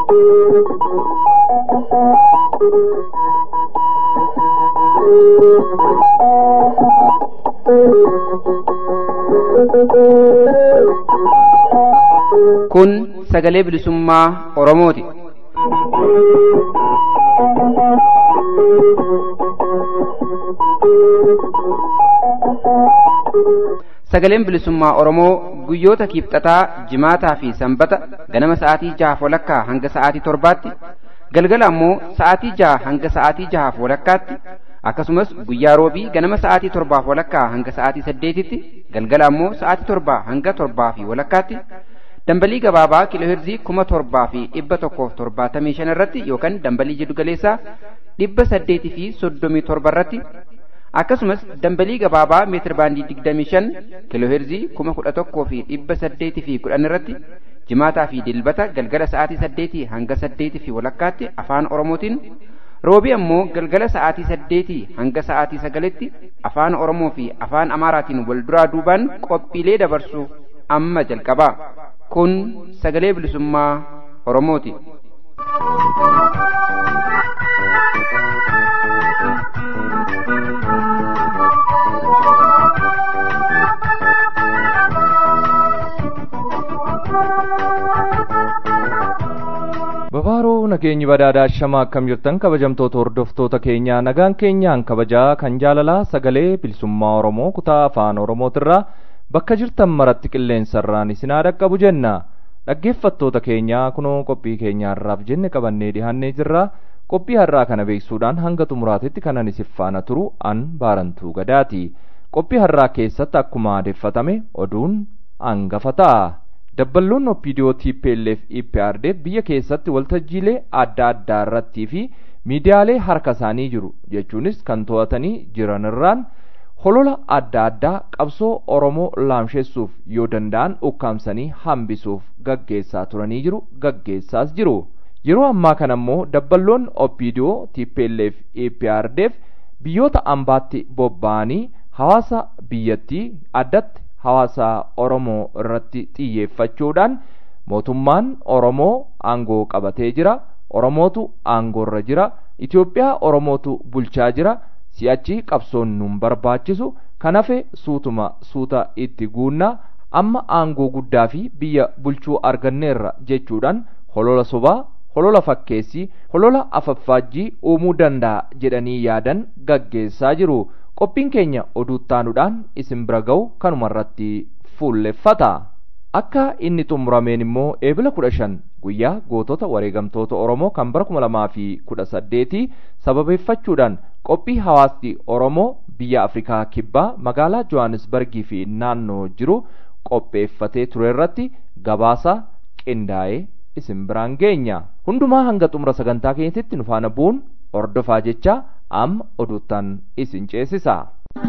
Kun sagalee bilisummaa Oromooti. Sagaleen bilisummaa Oromoo guyyoota kiibxataa, jimaataa fi sanbata ganama sa'aatii jahaaf walakkaa hanga sa'aatii torbaatti, galgala ammoo sa'aatii jaha hanga sa'aatii jahaaf walakkaatti, akkasumas guyyaa roobii ganama sa'aatii torbaaf walakkaa hanga sa'aatii saddeetitti, galgala ammoo sa'aatii torbaa hanga torbaa fi walakkaatti, dambalii gabaabaa kiilooheerzii kuma torbaa fi dhibba tokkoof torbaatamii shan irratti yookaan dambalii jiddu galeessaa dhibba saddeetii fi soddomii torba irratti akkasumas dambalii gabaabaa meetir baandii digdamii shan kiilooheerzii kuma kudha tokkoo fi dhibba saddeetii fi kudhan irratti jimaataa fi dilbata galgala sa'aatii saddeetii hanga saddeetii fi walakkaatti afaan oromootiin roobii ammoo galgala sa'aatii saddeetii hanga sa'aatii sagalitti afaan oromoo fi afaan amaaraatiin wal duraa duubaan qophiilee dabarsu amma jalqabaa kun sagalee bilisummaa oromooti. Babaaroo nageenyi badhaadhaa shama akkam jirtan kabajamtoota hordoftoota keenyaa nagaan keenyaan kabajaa kan jaalalaa sagalee bilisummaa Oromoo kutaa afaan Oromootirraa bakka jirtan maratti qilleensarraan isinaa dhaqqabu jenna dhaggeeffattoota keenyaa kunoo qophii keenyaarraaf jenne qabannee dhihannee jirra qophii har'aa kana beeksuudhaan hanga xumuraatitti kanan isin faana turu an baarantuu gadaati qophii har'aa keessatti akkuma aadeffatame oduun hangafa ta'a dabballoon opiidiyoo TPLF EPRDF biyya keessatti waltajjiilee adda addaa irrattii fi miidiyaalee harka isaanii jiru jechuunis kan to'atanii jiran irraan holola adda addaa qabsoo Oromoo laamsheessuuf yoo danda'an ukkaamsanii hambisuuf gaggeessaa turanii jiru gaggeessaas jiru. Yeroo ammaa kana immoo dabballoon opiidiyoo TPLF EPRDF biyyoota ambaatti bobba'anii hawaasa biyyattii addatti hawaasa Oromoo irratti xiyyeeffachuudhaan mootummaan Oromoo aangoo qabatee jira. Oromootu aangoorra jira. Itoophiyaa Oromootu bulchaa jira. Si'achi qabsoon nun barbaachisu kan hafe suutuma suuta itti guunnaa amma aangoo guddaa fi biyya bulchuu arganneerra jechuudhaan holola sobaa holola fakkeessii holola afaffaajjii uumuu danda'a jedhanii yaadan gaggeessaa jiru. qophiin keenya oduuttaanuudhaan isin bira ga'u kanumarratti fuulleffata. Akka inni xumurameen immoo eebila kudha shan guyyaa gootota wareegamtoota Oromoo kan bara kuma lamaa fi kudha saddeetii sababeeffachuudhaan qophii hawaasni Oromoo biyya Afrikaa kibbaa magaalaa Johannesburgii fi naannoo jiru qopheeffatee ture irratti gabaasa qindaa'ee isin biraan geenya. Hundumaa hanga xumura sagantaa keenyatti nu faana bu'uun hordofaa jecha amma oduuttaan isin ceesisa.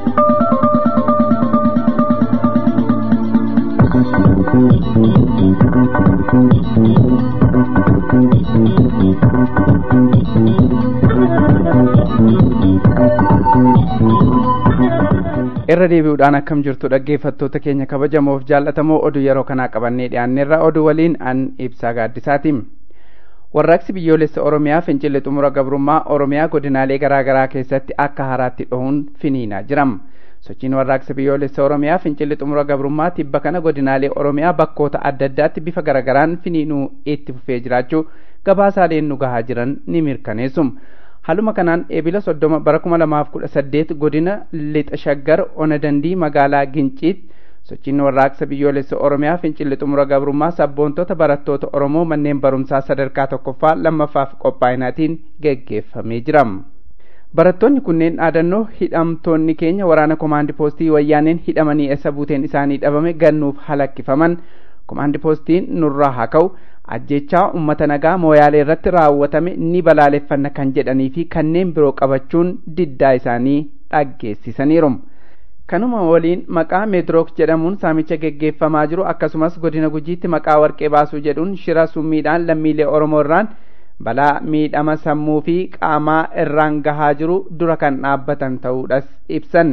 irra deebi'uudhaan akkam jirtu dhaggeeffattoota keenya kabajamoof jaallatamoo oduu yeroo kanaa qabannee dhiyaanneerra oduu waliin an ibsaa gaaddisaatiin. warraaqsi biyyoolessa oromiyaa fincilli xumura gabrummaa oromiyaa godinaalee garaagaraa keessatti akka haraatti dhohuun finiinaa jiram sochiin warraaqsa biyyoolessa oromiyaa fincilli xumura gabrummaa tibba kana godinaalee oromiyaa bakkoota adda addaatti bifa garagaraan finiinuu itti fufee jiraachuu gabaasaaleen nu gahaa jiran ni mirkaneessum haaluma kanaan eebila soddoma bara kuma lamaaf kudha saddeet godina lixa shaggar ona dandii magaalaa ginciit sochiin warraaqsa biyyoolessa oromiyaa fincilli xumura gabrummaa sabboontota barattoota oromoo manneen barumsaa sadarkaa tokkoffaa lammaffaaf qophaa'inaatiin geggeeffamee jira barattoonni kunneen dhaadannoo hidhamtoonni keenya waraana komaandi poostii wayyaaneen hidhamanii eessa buuteen isaanii dhabame gannuuf halakkifaman komaandi poostiin nurraa haa ka'u ajjechaa ummata nagaa mooyaalee irratti raawwatame ni balaaleffanna kan jedhanii fi kanneen biroo qabachuun diddaa isaanii dhaggeessisaniiru. kanuma waliin maqaa meedrook jedhamuun saamicha geggeeffamaa jiru akkasumas godina gujiitti maqaa warqee baasuu jedhuun shira summiidhaan lammiilee oromoo irraan balaa miidhama sammuu fi qaamaa irraan gahaa jiru dura kan dhaabbatan ta'uudhas ibsan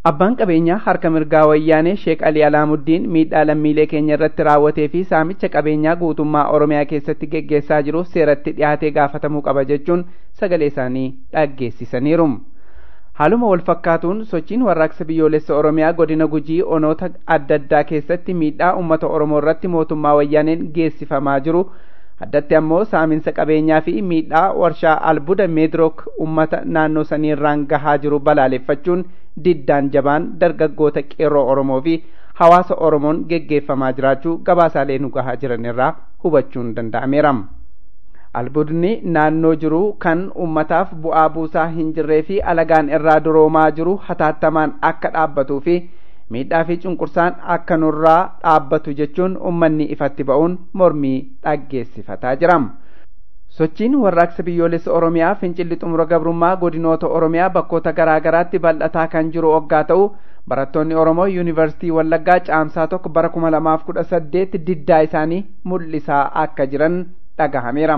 abbaan qabeenyaa harka mirgaa wayyaanee sheek alii alaamuddin miidhaa lammiilee keenya irratti raawwatee fi saamicha qabeenyaa guutummaa oromiyaa keessatti geggeessaa jiruuf seeratti dhiyaatee gaafatamuu qaba jechuun sagalee isaanii dhaggeessisaniiru haaluma wal fakkaatuun sochiin warraaqsa biyyoolessa oromiyaa godina gujii onoota adda addaa keessatti miidhaa ummata oromoo irratti mootummaa wayyaaneen geessifamaa jiru addatti ammoo saaminsa qabeenyaa fi miidhaa warshaa albuuda meedrook ummata naannoo saniirraan gahaa jiru balaaleffachuun diddaan jabaan dargaggoota qeerroo oromoo fi hawaasa oromoon geggeeffamaa jiraachuu gabaasaalee nu gahaa jiran irraa hubachuun danda'ameera. albuudni naannoo jiru kan ummataaf bu'aa buusaa hin jirree fi alagaan irraa duroomaa jiru hataattamaan akka dhaabbatuu fi miidhaa fi cunqursaan akka nurraa dhaabbatu jechuun ummanni ifatti ba'uun mormii dhaggeessifataa jira. sochiin warraaqsa biyyoolessa oromiyaa fincilli xumura gabrummaa godinoota oromiyaa bakkoota garaa garaatti bal'ataa kan jiru oggaa ta'u barattoonni oromoo yuunivarsiitii wallaggaa caamsaa tokko bara kuma lamaaf kudha saddeet diddaa isaanii mul'isaa akka jiran dhagahameera.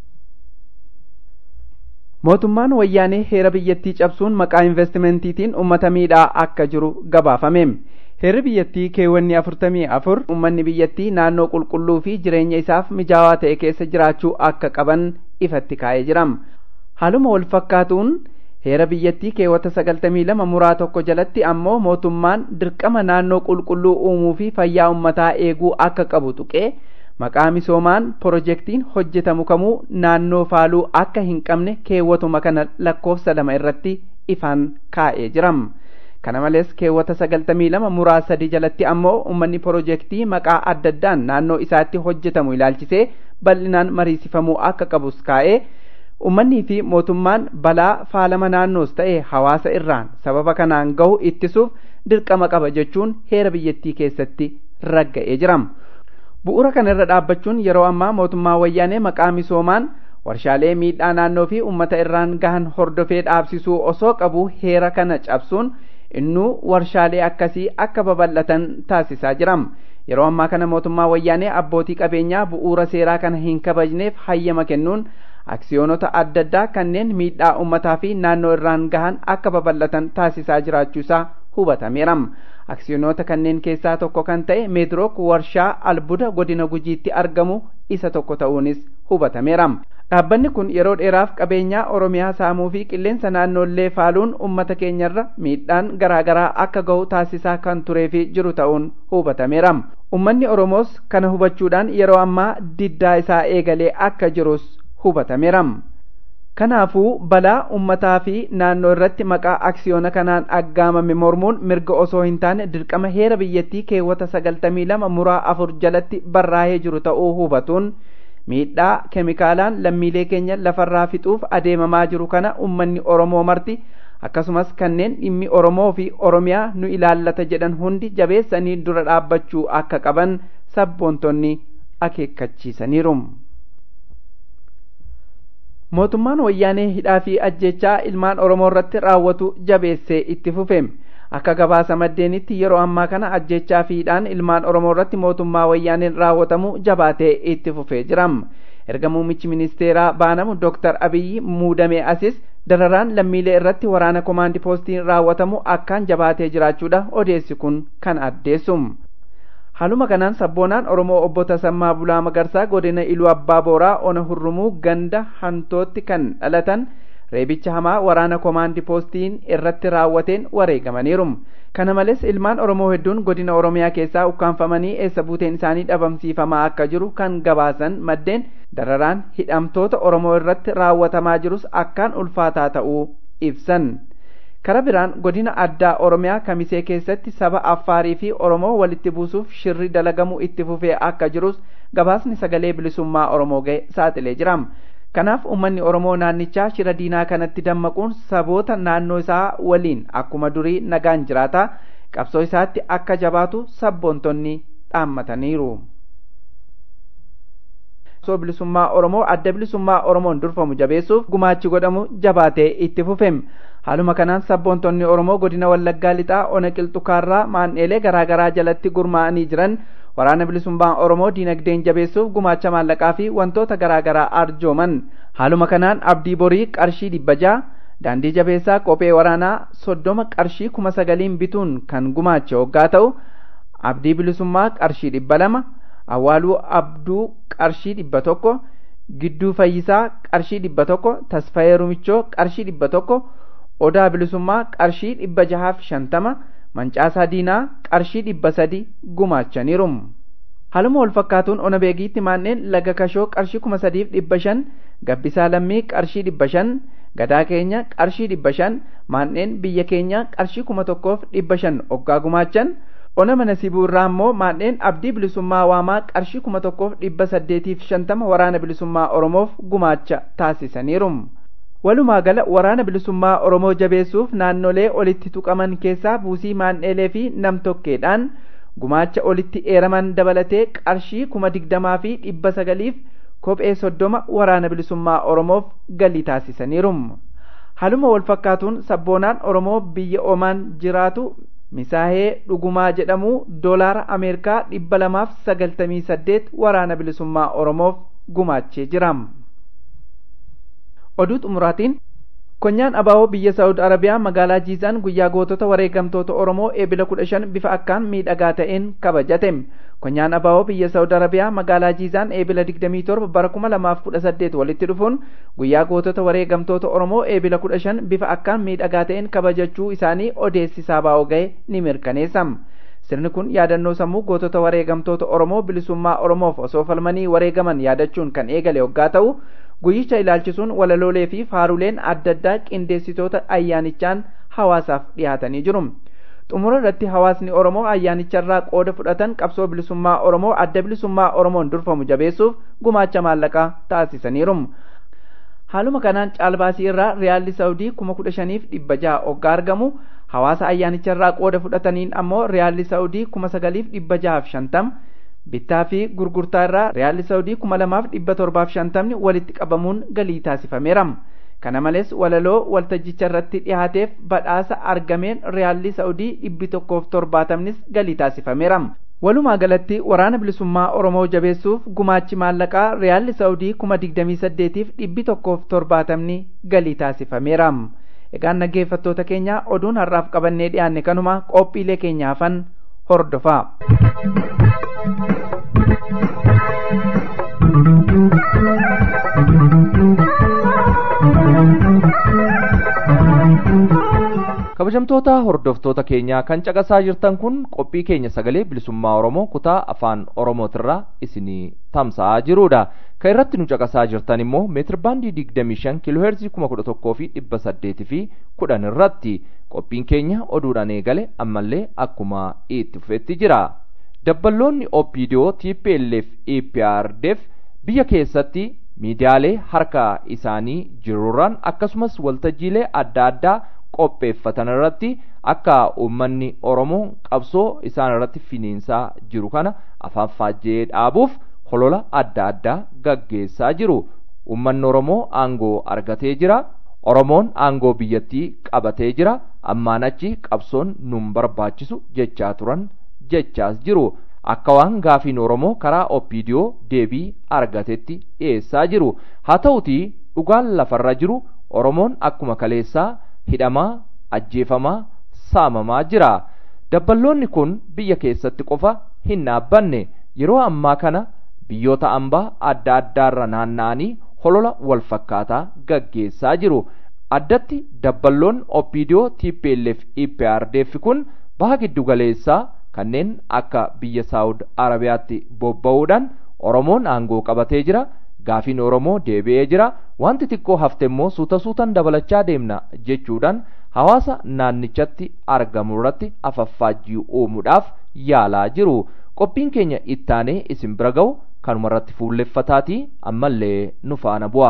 mootummaan wayyaanee heera biyyattii cabsuun maqaa investimentiitiin ummata miidhaa akka jiru gabaafame. heerri biyyattii keewwanni afurtamii afur ummanni biyyattii naannoo qulqulluu fi jireenya isaaf mijaawaa ta'e keessa jiraachuu akka qaban ifatti kaa'ee jira haaluma wal fakkaatuun heera biyyattii keewwata sagaltamii lama muraa tokko jalatti ammoo mootummaan dirqama naannoo qulqulluu uumuu fi fayyaa ummataa eeguu akka qabu tuqee maqaa misoomaan pirojektiin hojjetamu kamuu naannoo faaluu akka hin qabne keewwatuma kana lakkoofsa lama irratti ifaan kaa'ee jira. kana malees keewwata sagaltamii lama muraa sadi jalatti ammoo ummanni pirojektii maqaa adda addaan naannoo isaatti hojjetamu ilaalchisee bal'inaan mariisifamuu akka qabus kaa'ee ummannii fi mootummaan balaa faalama naannoos ta'e hawaasa irraan sababa kanaan gahu ittisuuf dirqama qaba jechuun heera biyyattii keessatti ragga'ee jira bu'uura kana irra dhaabbachuun yeroo ammaa mootummaa wayyaanee maqaa misoomaan warshaalee miidhaa naannoo fi ummata irraan gahan hordofee dhaabsisuu osoo qabu heera kana cabsuun innuu warshaalee akkasii akka babal'atan taasisaa jira yeroo ammaa kana mootummaa wayyaanee abbootii qabeenyaa bu'uura seeraa kana hin kabajneef hayyama kennuun aksiyoonota adda addaa kanneen miidhaa ummataa fi naannoo irraan gahan akka babal'atan taasisaa jiraachuusaa hubatameera aksiyoonota kanneen keessaa tokko kan ta'e meedrook warshaa albuuda godina gujiitti argamu isa tokko ta'uunis hubatameera dhaabbanni kun yeroo dheeraaf qabeenyaa oromiyaa saamuu fi qilleensa naannoollee faaluun ummata keenyarra miidhaan garaagaraa akka gahu taasisaa kan turee fi jiru ta'uun hubatameera ummanni oromoos kana hubachuudhaan yeroo ammaa diddaa isaa eegalee akka jirus hubatameera kanaafuu balaa ummataa fi naannoo irratti maqaa aksiyoona kanaan aggaamame mormuun mirga osoo hin taane dirqama heera biyyattii keewwata sagaltamii lama muraa afur jalatti barraa'ee jiru ta'uu hubatuun miidhaa keemikaalaan lammiilee keenya lafarraa fixuuf adeemamaa jiru kana ummanni oromoo marti akkasumas kanneen dhimmi oromoo fi oromiyaa nu ilaallata jedhan hundi jabeessanii dura dhaabbachuu akka qaban sabboontonni akeekkachiisaniiru. mootummaan wayyaanee hidhaa fi ajjechaa ilmaan oromoo irratti raawwatu jabeessee itti fufe akka gabaasa maddeenitti yeroo ammaa kana ajjechaa fi hidhaan ilmaan oromoo irratti mootummaa wayyaaneen raawwatamu jabaatee itti fufee jira erga muummichi ministeeraa baanamu dooktar abiyyi muudamee asis dararaan lammiilee irratti waraana komaandi poostiin raawwatamu akkaan jabaatee jiraachuudha odeessi kun kan addeessu haaluma kanaan sabboonaan oromoo obbo Tasammaa Bulaa Magarsaa godina Iluu Abbaa Booraa ona hurrumuu ganda hantootti kan dhalatan reebicha hamaa waraana komaandi poostiin irratti raawwateen wareegamaniiru. Kana malees ilmaan Oromoo hedduun godina Oromiyaa keessaa ukkaanfamanii eessa buuteen isaanii dhabamsiifamaa akka jiru kan gabaasan maddeen dararaan hidhamtoota Oromoo irratti raawwatamaa jirus akkaan ulfaataa ta'uu ibsan. kara biraan godina addaa oromiyaa kamisee keessatti saba affaarii fi oromoo walitti buusuuf shirri dalagamu itti fufee akka jirus gabaasni sagalee bilisummaa oromoo ga'e saaxilee jira kanaaf ummanni oromoo naannichaa shira diinaa kanatti dammaquun saboota naannoo isaa waliin akkuma durii nagaan jiraata qabsoo isaatti akka jabaatu sabboontonni dhaammataniiru. qabsoo bilisummaa oromoo adda bilisummaa oromoon durfamu jabeessuuf gumaachi godhamu jabaatee itti fufe haaluma kanaan sabboontonni oromoo godina wallaggaa lixaa ona qilxukaarraa maan'eelee garaagaraa jalatti gurmaa'anii jiran waraana bilisummaa oromoo diinagdeen jabeessuuf gumaacha maallaqaa fi wantoota garaagaraa arjooman haaluma kanaan abdii borii qarshii dhibba ja'a daandii jabeessaa kophee waraanaa soddoma qarshii kuma sagaliin bituun kan gumaache hoggaa ta'u abdii bilisummaa qarshii dhibba lama awwaaluu abduu qarshii dhibba tokko gidduu fayyisaa qarshii dhibba tokko tasfayee rumichoo qarshii dhibba tokko odaa bilisummaa qarshii dhibba jahaaf shantama mancaasaa diinaa qarshii dhibba sadi gumaachaniiru haluma wal fakkaatuun ona beegiitti maanneen laga kashoo qarshii kuma sadiif dhibba shan gabbisaa lammii qarshii dhibba shan gadaa keenya qarshii dhibba shan maanneen biyya keenya qarshii kuma tokkoof dhibba shan oggaa gumaachan ona mana sibuu irraa immoo maanneen abdii bilisummaa waamaa qarshii kuma tokkoof dhibba saddeetiif shantama waraana bilisummaa oromoof gumaacha taasisaniiru walumaa gala waraana bilisummaa oromoo jabeessuuf naannolee olitti tuqaman keessaa buusii maan'eelee fi namtokkeedhaan gumaacha olitti eeraman dabalatee qarshii kuma digdamaa fi dhibba sagaliif kophee soddoma waraana bilisummaa oromoof galii taasisaniiru haluma wal fakkaatuun sabboonaan oromoo biyya omaan jiraatu misaahee dhugumaa jedhamu doolaara ameerikaa dhibba lamaaf sagaltamii saddeet waraana bilisummaa oromoof gumaachee jira oduu xumuraatiin konyaan abaaboo biyya saa'ud arabiyaa magaalaa jiizaan guyyaa gootota wareegamtoota oromoo eebila kudha shan bifa akkaan miidhagaa ta'een kabajate konyaan abaaboo biyya saa'ud arabiyaa magaalaa jiizaan eebila digdamii torba bara kuma lamaaf kudha saddeet walitti dhufuun guyyaa gootota wareegamtoota oromoo eebila kudha shan bifa akkaan miidhagaa ta'een kabajachuu isaanii odeessisaa baa'oo ga'e ni mirkaneessa sirni kun yaadannoo sammuu gootota wareegamtoota oromoo bilisummaa oromoof osoo falmanii wareegaman yaadachuun kan eegale hoggaa ta'u guyyicha ilaalchisuun walaloolee fi faaruleen adda addaa qindeessitoota ayyaanichaan hawaasaaf dhiyaatanii jiru xumura irratti hawaasni oromoo ayyaanicharraa qooda fudhatan qabsoo bilisummaa oromoo adda bilisummaa oromoon durfamu jabeessuuf gumaacha maallaqaa taasisaniiru haaluma kanaan caalbaasii irraa riyaalli saawudii kuma kudha shaniif dhibba jaha oggaa argamu hawaasa ayyaanicharraa qooda fudhataniin ammoo riyaalli saawudii kuma sagaliif dhibba jahaaf shantam bittaa fi gurgurtaa irraa riyaalli saawudii kuma lamaaf dhibba torbaaf shantamni walitti qabamuun galii taasifameera kana malees walaloo waltajjicha irratti dhiyaateef badhaasa argameen riyaalli saawudii dhibbi tokkoof torbaatamnis galii taasifameera walumaa galatti waraana bilisummaa oromoo jabeessuuf gumaachi maallaqaa riyaalli saawudii kuma digdamii saddeetiif dhibbi tokkoof torbaatamni galii taasifameera egaan dhaggeeffattoota keenya oduun har'aaf qabannee dhiyaanne kanuma qophiilee keenyaafan hordofaa kabajamtoota hordoftoota keenyaa kan caqasaa jirtan kun qophii keenya sagalee bilisummaa oromoo kutaa afaan oromootirraa isinii tamsa'aa jirudha kan irratti nu caqasaa jirtan immoo meetir baandii digdamii shan kiilooheerzii kuma kudha tokkoo fi dhibba saddeetii fi kudhan irratti qophiin keenya oduudhaan eegale ammallee akkuma itti fufetti jira dabballoonni opidiyoo tplf eprdf biyya keessatti miidiyaalee harka isaanii jiruurraan akkasumas waltajjiilee adda addaa qopheeffatan irratti akka uummanni oromoo qabsoo isaan irratti finiinsaa jiru kana afaan faajjee dhaabuuf holola adda addaa gaggeessaa jiru uummanni oromoo aangoo argatee jira oromoon aangoo biyyattii qabatee jira ammaan achi qabsoon nun barbaachisu jechaa turan jechaas jiru akka waan gaafiin oromoo karaa opidiyoo deebii argatetti dhiyeessaa jiru haa ta'utii dhugaan lafarra jiru oromoon akkuma kaleessaa hidhamaa ajjeefamaa saamamaa jira dabballoonni kun biyya keessatti qofa hin dhaabbanne yeroo ammaa kana biyyoota ambaa adda addaarra naanna'anii holola wal fakkaataa gaggeessaa jiru addatti dabballoon opidiyoo tplf eprdf kun baha giddu galeessaa kanneen akka biyya saawud arabiyaatti bobba'uudhaan oromoon aangoo qabatee jira gaafiin oromoo deebi'ee jira wanti xiqqoo hafte immoo suuta suutan dabalachaa deemna jechuudhaan hawaasa naannichatti argamu irratti afaffaajjii uumuudhaaf yaalaa jiru qophiin keenya ittaanee isin bira ga'u kanuma irratti fuulleffataatii ammallee nu faana bu'a.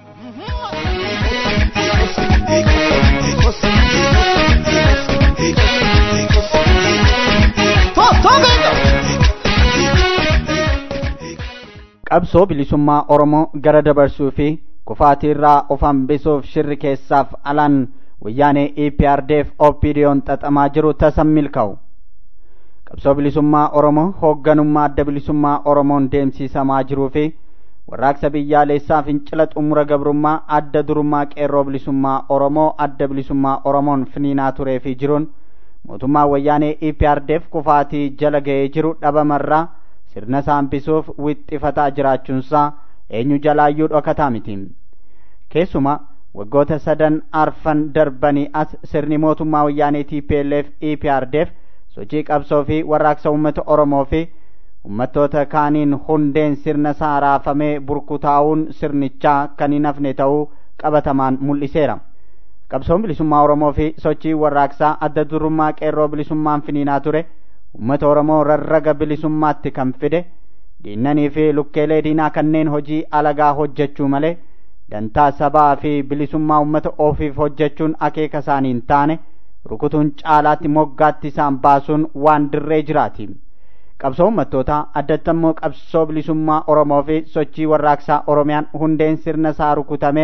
qabsoo bilisummaa oromoo gara dabarsuu fi kufaatiirraa of hambisuuf shirri keessaaf alaan wayyaanee eprdf opdiyoon xaxamaa jiru tasan milkaa'u qabsoo bilisummaa oromoo hoogganummaa adda bilisummaa oromoon deemsisamaa jiruu fi warraaqsa biyyaalessaa fincila xumura gabrummaa adda durummaa qeerroo bilisummaa oromoo adda bilisummaa oromoon finiinaa turee fi jiruun mootummaa wayyaanee eprdf kufaatii jala ga'ee jiru dhabamarraa sirna saambisuuf wixxifataa jiraachuunsaa eenyu jalaayyuu dhokataa miti keessuma waggoota sadan arfan darbanii as sirni mootummaa wayyaanee tplf eprdf sochii qabsoo fi warraaqsa uummata oromoo fi ummattoota kaaniin hundeen sirna isaa raafamee burkutaa'uun sirnichaa kan hin hafne ta'uu qabatamaan mul'iseera qabsoon bilisummaa oromoo fi sochii warraaqsaa adda durummaa qeerroo bilisummaan finiinaa ture ummata oromoo rarraga bilisummaatti kan fide diinnanii fi lukkeelee diinaa kanneen hojii alagaa hojjechuu malee dantaa sabaa fi bilisummaa ummata ofiif hojjechuun akeeka isaanii hin taane rukutuun caalaatti moggaatti isaan baasuun waan dirree jiraati. qabsoo ummattootaa addatti immoo qabsoo bilisummaa oromoo fi sochii warraaqsaa oromiyaan hundeen sirna isaa rukutamee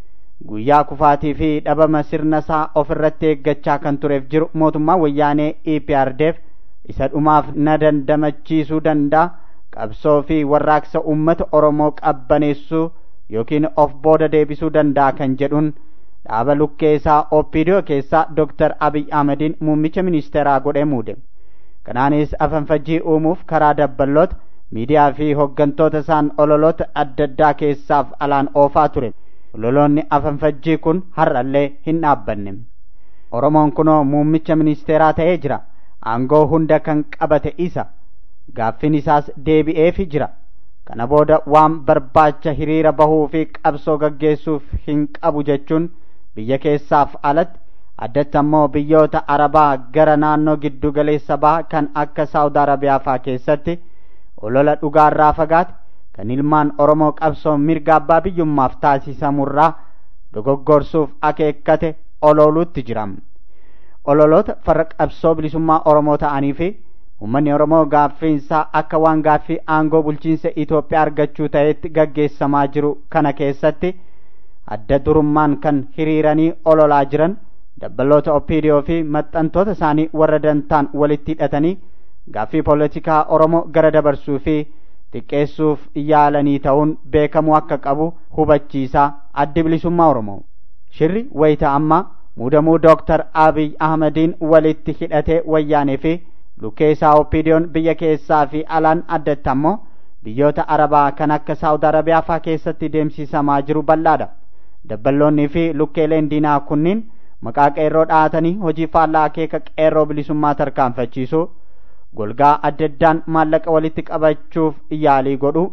guyyaa kufaatii fi dhabama sirna isaa ofirratti eeggachaa kan tureef jiru mootummaa wayyaanee eprdf isa dhumaaf na dandamachiisuu danda'a qabsoo fi warraaqsa ummata oromoo qabbaneessuu yookiin of booda deebisuu danda'a kan jedhuun dhaaba lukkee isaa opidiyoo keessaa dooktar abiy ahmediin muummicha ministeeraa godhee muude kanaanis afanfajjii uumuuf karaa dabballoota miidiyaa fi hoggantoota isaan ololoota adda addaa keessaaf alaan oofaa ture ololoonni afanfajjii kun har'allee hin dhaabbanne oromoon kunoo muummicha ministeeraa ta'ee jira aangoo hunda kan qabate isa gaaffin isaas deebi'eefi jira kana booda waan barbaacha hiriira bahuu fi qabsoo gaggeessuuf hin qabu jechuun biyya keessaaf alatti addatti ammoo biyyoota arabaa gara naannoo giddu galeessa baha kan akka saawud arabiyaa faa keessatti olola dhugaarraa fagaate kan ilmaan oromoo qabsoo mirga abbaa biyyummaaf taasisamurraa dogoggorsuuf akeekkate ololuutti jira ololoota farra qabsoo bilisummaa oromoo ta'anii fi ummanni oromoo gaaffiinsaa akka waan gaaffii aangoo bulchiinsa itoophiyaa argachuu ta'etti gaggeessamaa jiru kana keessatti adda durummaan kan hiriiranii ololaa jiran dabbaloota opidiyoo fi maxxantoota isaanii warra dantaan walitti hidhatanii gaaffii poolitikaa oromoo gara dabarsuu fi xiqqeessuuf yaalanii ta'uun beekamuu akka qabu hubachiisaa addi bilisummaa oromoo shirri wayita ammaa muudamuu dooktar abiy ahmediin walitti hidhatee wayyaanee fi lukkee isaa opidiyoon biyya keessaa fi alaan addatti ammoo biyyoota arabaa kan akka saawud arabiyaa faa keessatti deemsisamaa jiru bal'aadha dabballoonnii fi lukkeeleen diinaa kunniin maqaa qeerroo dhahatanii hojii faallaa akeeka qeerroo bilisummaa tarkaanfachiisuu golgaa adda addaan maallaqa walitti qabachuuf yaalii godhu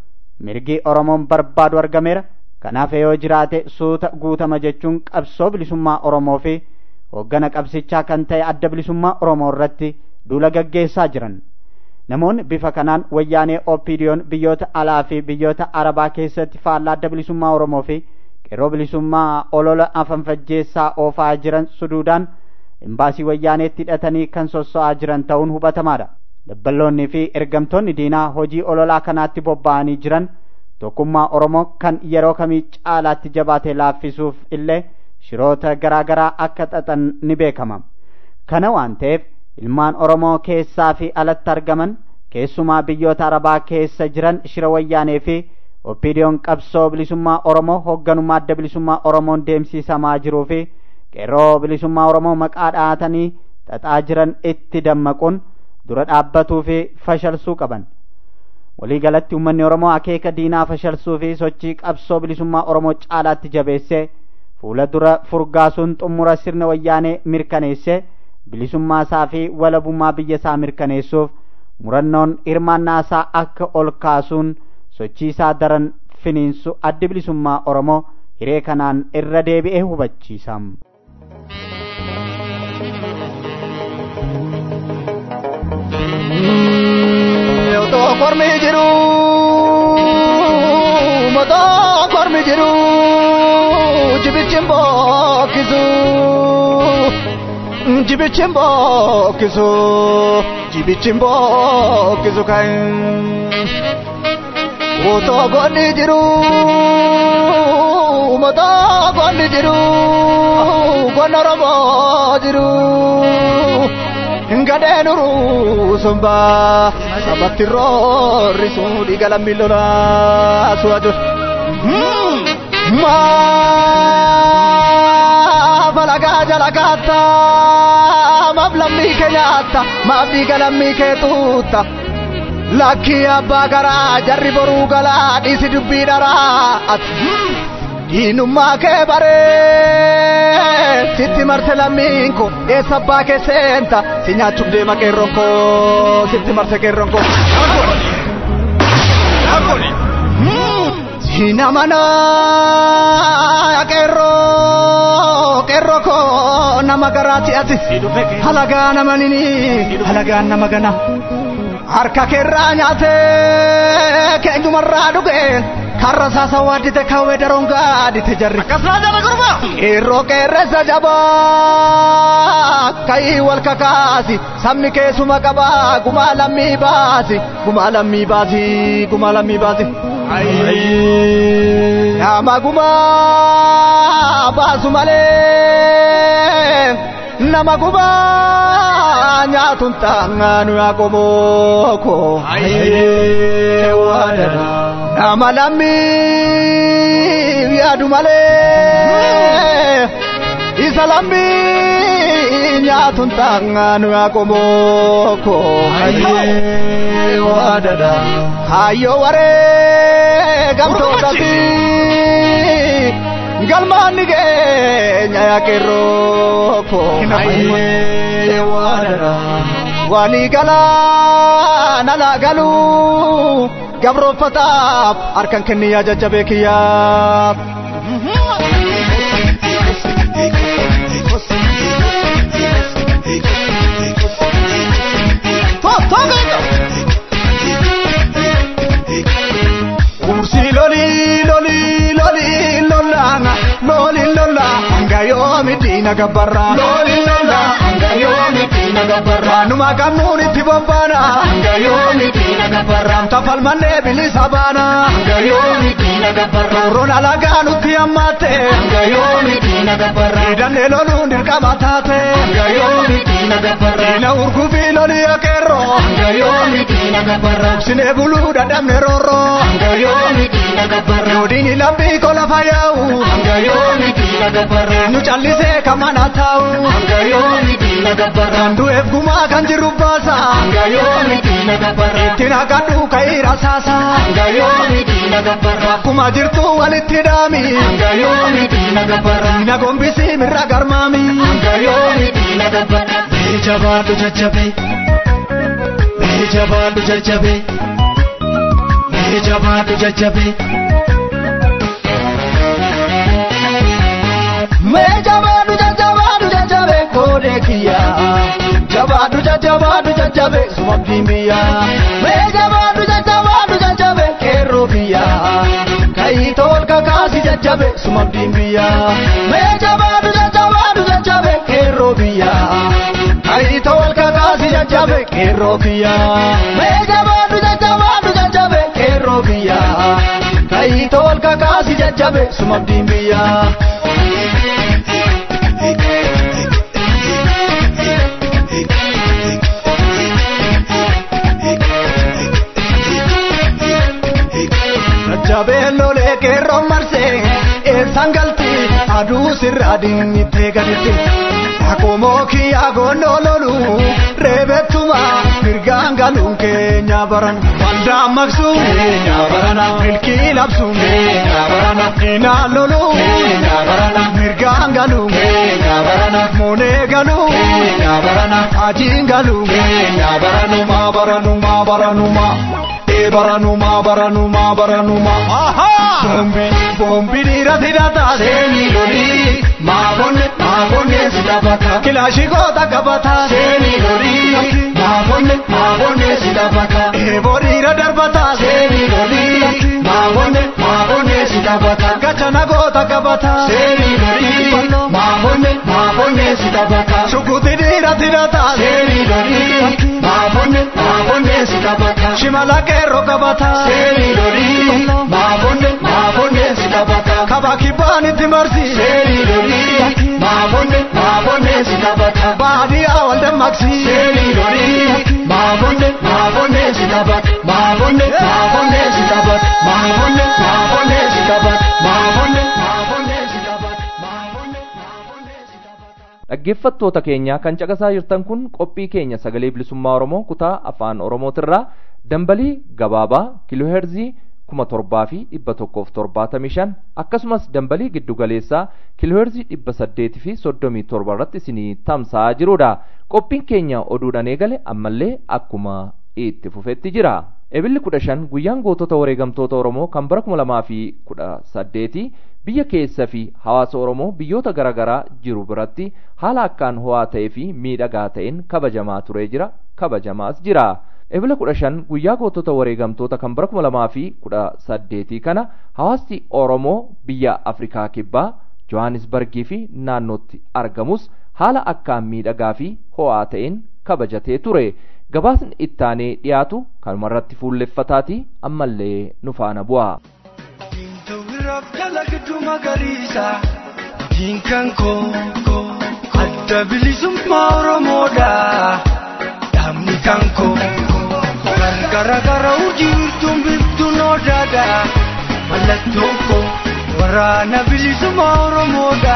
mirgi oromoon barbaadu argameera kanaaf yoo jiraate suuta guutama jechuun qabsoo bilisummaa oromoo fi hooggana qabsichaa kan ta'e adda bilisummaa oromoo irratti duula gaggeessaa jiran namoonni bifa kanaan wayyaanee opidiyoon biyyoota alaa fi biyyoota arabaa keessatti faallaa adda bilisummaa oromoo fi qeerroo bilisummaa olola afanfajjeessaa oofaa jiran suduudaan imbaasii wayyaaneetti hidhatanii kan sosso'aa jiran ta'uun hubatamaadha dabballoonnii fi ergamtoonni diinaa hojii ololaa kanaatti bobba'anii jiran tokkummaa oromoo kan yeroo kamii caalaatti jabaate laaffisuuf illee shiroota garaa garaa akka xaxan ni beekama kana waan ta'eef ilmaan oromoo keessaa fi alatti argaman keessumaa biyyoota arabaa keessa jiran shira wayyaanee fi oppidiyoon qabsoo bilisummaa oromoo hoogganummaa adda bilisummaa oromoon deemsisamaa jiruu fi qeerroo bilisummaa oromoo maqaa dhahatanii xaxaa jiran itti dammaquun dura dhaabbatuu fi fashalsuu qaban walii galatti uummanni oromoo akeeka diinaa fashalsuu fi sochii qabsoo bilisummaa oromoo caalaatti jabeessee fuula dura furgaasuun xumura sirna wayyaanee mirkaneessee bilisummaa isaa fi walabummaa biyya isaa mirkaneessuuf murannoon hirmaannaa isaa akka ol kaasuun sochii isaa daran finiinsu addi bilisummaa oromoo hiree kanaan irra deebi'ee hubachiisa. Otoo kormi jiru otoo kormi jiru jibichin bookkisu jibichin bookkisu jibichin bookkisu kan otoo gonni jiru otoo gonni jiru gonna oromoo jiru gadeen uruu sombaa sabatti roorrisuu dhiiga lammii lolaa su'atu. Maaf alagaa jala kaata maaf lammii kee nyaatta maaf dhiiga lammii kee tuutta. Lakkii abbaa garaa jarri boruu galaa dhiisi dubbii dharaa ati. Diinummaa kee baree sitti marte lammiin koo eessa abbaa kee seenta si nyaachuuf deema qeerroon koo sitti marte qeerroon koo. Siina manaa qeerroo qeerroo koo nama garaati ati halagaa nama nini halagaan nama gana harka keerraa nyaatee keenyumarraa dhugeen. karra saasa waaddite kawwee daroon gaadite jarri. Akkasumas jala gurma. Qeerroo qeerressa jabaa ka'ii wal kakaasi sabni keessuma qabaa gumaa lammii baasi gumaa lammii baasi gumaa lammii baasi. Nama gumaa baasu malee nama gumaa nyaatuun taa'aanu yaa qomooko. Nama lammii yaadu malee isa lammii nyaatuun taa'aanu yaa qomooko. Hayyoo waree gamtoota fi galmaanni keenya yaa qeerrooko. Walii galaa nalaa galuu. gabroonfataaf harkan kenni yaa jajjabee kiyyaaf. Kursii lolii lolii lolii lolaana lolii lola hanga yoomi diina gabbarra. Lolii lola hanga yoomi diina gabbarra. Numa qabnuun itti bobbaana. Hanga yoomi diina gabbarra. Tafalmannee bilisa baana. Hanga yoomi diina gabbarra. Roon alagaa nutti hammaatte. Hanga yoomi diina gabbarra. Hidhannee loluun dirqama taate. Hanga yoomi diina gabbarra. Diina urguufii lolii akeerroo. Hanga yoomi diina gabbarra. Sinee buluu dadhabne roorroo. Hanga yoomi diina gabbarra. Yoodiini lambii kola fayyaa'u. Hanga yoomi diina gabbarra. Nu callisee kamana taa'u. Hanga yoomi diina gabbarra. Kan du'eef gumaa kan jiru baasa. Hanga yoomi diina gabbarra. Ittiin haqadhu ka'ii rasaasa. Hanga yoomi diina gabbarra. Akkuma jirtu walitti dhaami. Hanga yoomi diina gabbarra. Diina gombisi mirra garmaami. Hanga yoomi diina gabbarra. Mee jabaadhu jajjabe. Mee jabaadhu jajjabe. Mee jabaadhu jajjabe. Mee jabaadhu jajjabaadhu jajjabe koodee kiyyaa. Jabaadhu jajjabaadhu jajjabe sumabdiin biyyaa. Mee jabaadhu jajjabaadhu jajjabe qeerroo biyyaa. Kayii tol kakaasi jajjabe sumabdiin biyyaa. Mee jabaadhu jajjabaadhu jajjabe qeerroo biyyaa. Kayii tol kakaasi jajjabe qeerroo biyyaa. Mee jabaadhu jajjabaadhu jajjabe qeerroo biyyaa. Kayii tol kakaasi jajjabe sumabdiin biyyaa. Jabeen lolee qeerroon marsee eessaan galti aduu sirraa dinnittee gaditti. Akkuma kiyyaa goonnoo lolu reebettuma mirgaan galuun keenya barana. Waldaan maqsuun keenya barana. Milkii labsuun keenya barana. Inaan loluun keenya barana. Mirgaan galuun keenya barana. Moonee galuun keenya barana. Ajiin galuun keenya baranuma baranuma baranuma. baranuma baranuma baranuma bombi bombi dira tirata seni lori maabonne maabonne sidabata kilashi goota qabata seni lori maabonne maabonne sidabata eeboriira darbata seni lori maabonne maabonne sidabata gachana goota qabata seni lori maabonne maabonne sidabata shukuti dira tirata seni lori maabonne maabonne sidabata shimala qeerroo qabata seeni lolii maabonne maabonne sidabata kaba kibbaanitti marsi seeni lolii maabonne maabonne maabonne si taphata baadiyyaa wal dammaqsi seenii lolii maabonne maabonne si taphata maabonne maabonne si taphata maabonne maabonne si taphata maabonne maabonne si taphata maabonne maabonne si taphata. dhaggeeffattoota keenya kan caqasaa jirtan kun qophii keenya sagalee bilisummaa oromoo kutaa afaan oromootirraa dambalii gabaabaa kiilooheerzii kuma torbaa fi dhibba tokkoof torbaatamii shan akkasumas dambalii giddugaleessaa kiilooheerzii dhibba saddeetii fi soddomii torba irratti isinii tamsa'aa jirudha qophiin keenya oduudhaan eegale ammallee akkuma itti fufetti jira ebilli kudha shan guyyaan gootota wareegamtoota oromoo kan bara kuma lamaa fi kudha saddeetii biyya keessa fi hawaasa oromoo biyyoota garaagaraa jiru biratti haala akkaan ho'aa ta'ee fi miidhagaa ta'een kabajamaa turee jira kabajamaas jira ebila kudha shan guyyaa gootota wareegamtoota kan bara kuma lamaa fi kudha saddeetii kana hawaasti oromoo biyya afrikaa kibbaa johannisbargii fi naannootti argamus haala akkaan miidhagaa fi ho'aa ta'een kabajatee ture gabaasni ittaanee dhiyaatu kanumarratti fuulleffataati ammallee nu faana bu'a. Tawiraaf jala gidduu magariisa diinkan koo adda bilisummaa Oromoodha dhaabni kan koo gargara gara hojii wirtuun biiftuun odaadha mallattoon koo waraana bilisummaa Oromoodha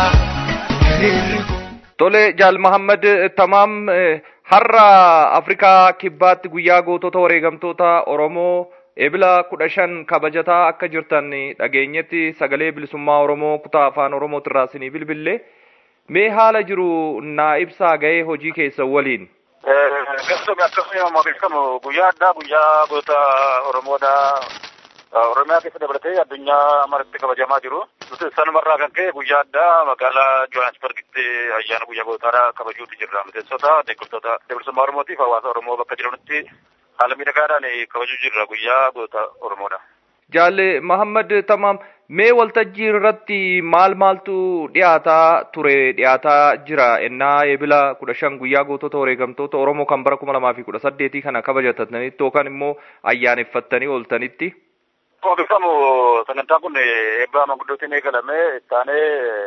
hiriirri koo. Tole Jaal Mahammad Tamaam har'a Afrikaa kibbaatti guyyaa gootota wareegamtoota Oromoo ebila kudha shan kabajataa akka jirtan dhageenyetti sagalee bilisummaa Oromoo kutaa afaan Oromootirraa isinii bilbille mee haala jiru naa ibsaa ga'ee hojii keessa waliin. Gastoome akkasuma beekamu guyyaa addaa guyyaa goota Oromoodha. Oromiyaa keessa dabalatee addunyaa maratti kabajamaa jiru. Nuti sanumarraa kan ka'e guyyaa addaa magaalaa Johannesburgitti ayyaana guyyaa gootaadha kabajuutu jirra. Miseensota deeggartoota bilisummaa Oromootiif hawaasa Oromoo bakka jiranitti haala miidhagaadhaan kabajuu jirra guyyaa goota Oromoodha. Jaalle Mahammad Tamaam mee waltajjii irratti maal maaltu dhiyaataa ture dhiyaataa jira ennaa ebila kudha shan guyyaa gootota wareegamtoota Oromoo kan bara kuma lamaa fi kudha saddeetii kana kabajatanitti yookaan immoo ayyaaneffattanii ooltanitti. Akkuma beekamu sagantaan kun eebba manguddootiin eegalame ittaanee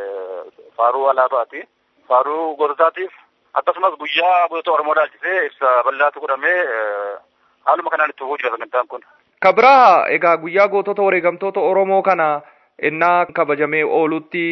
faaruu alaabaati. Faaruu goototaatiif akkasumas guyyaa gootota Oromoo dhaalchisee ibsa bal'aatu godhamee haaluma kanaan itti fufuu jira sagantaan kun. Kabraa egaa guyyaa gootota wareegamtoota Oromoo kana ennaa kabajamee oolutti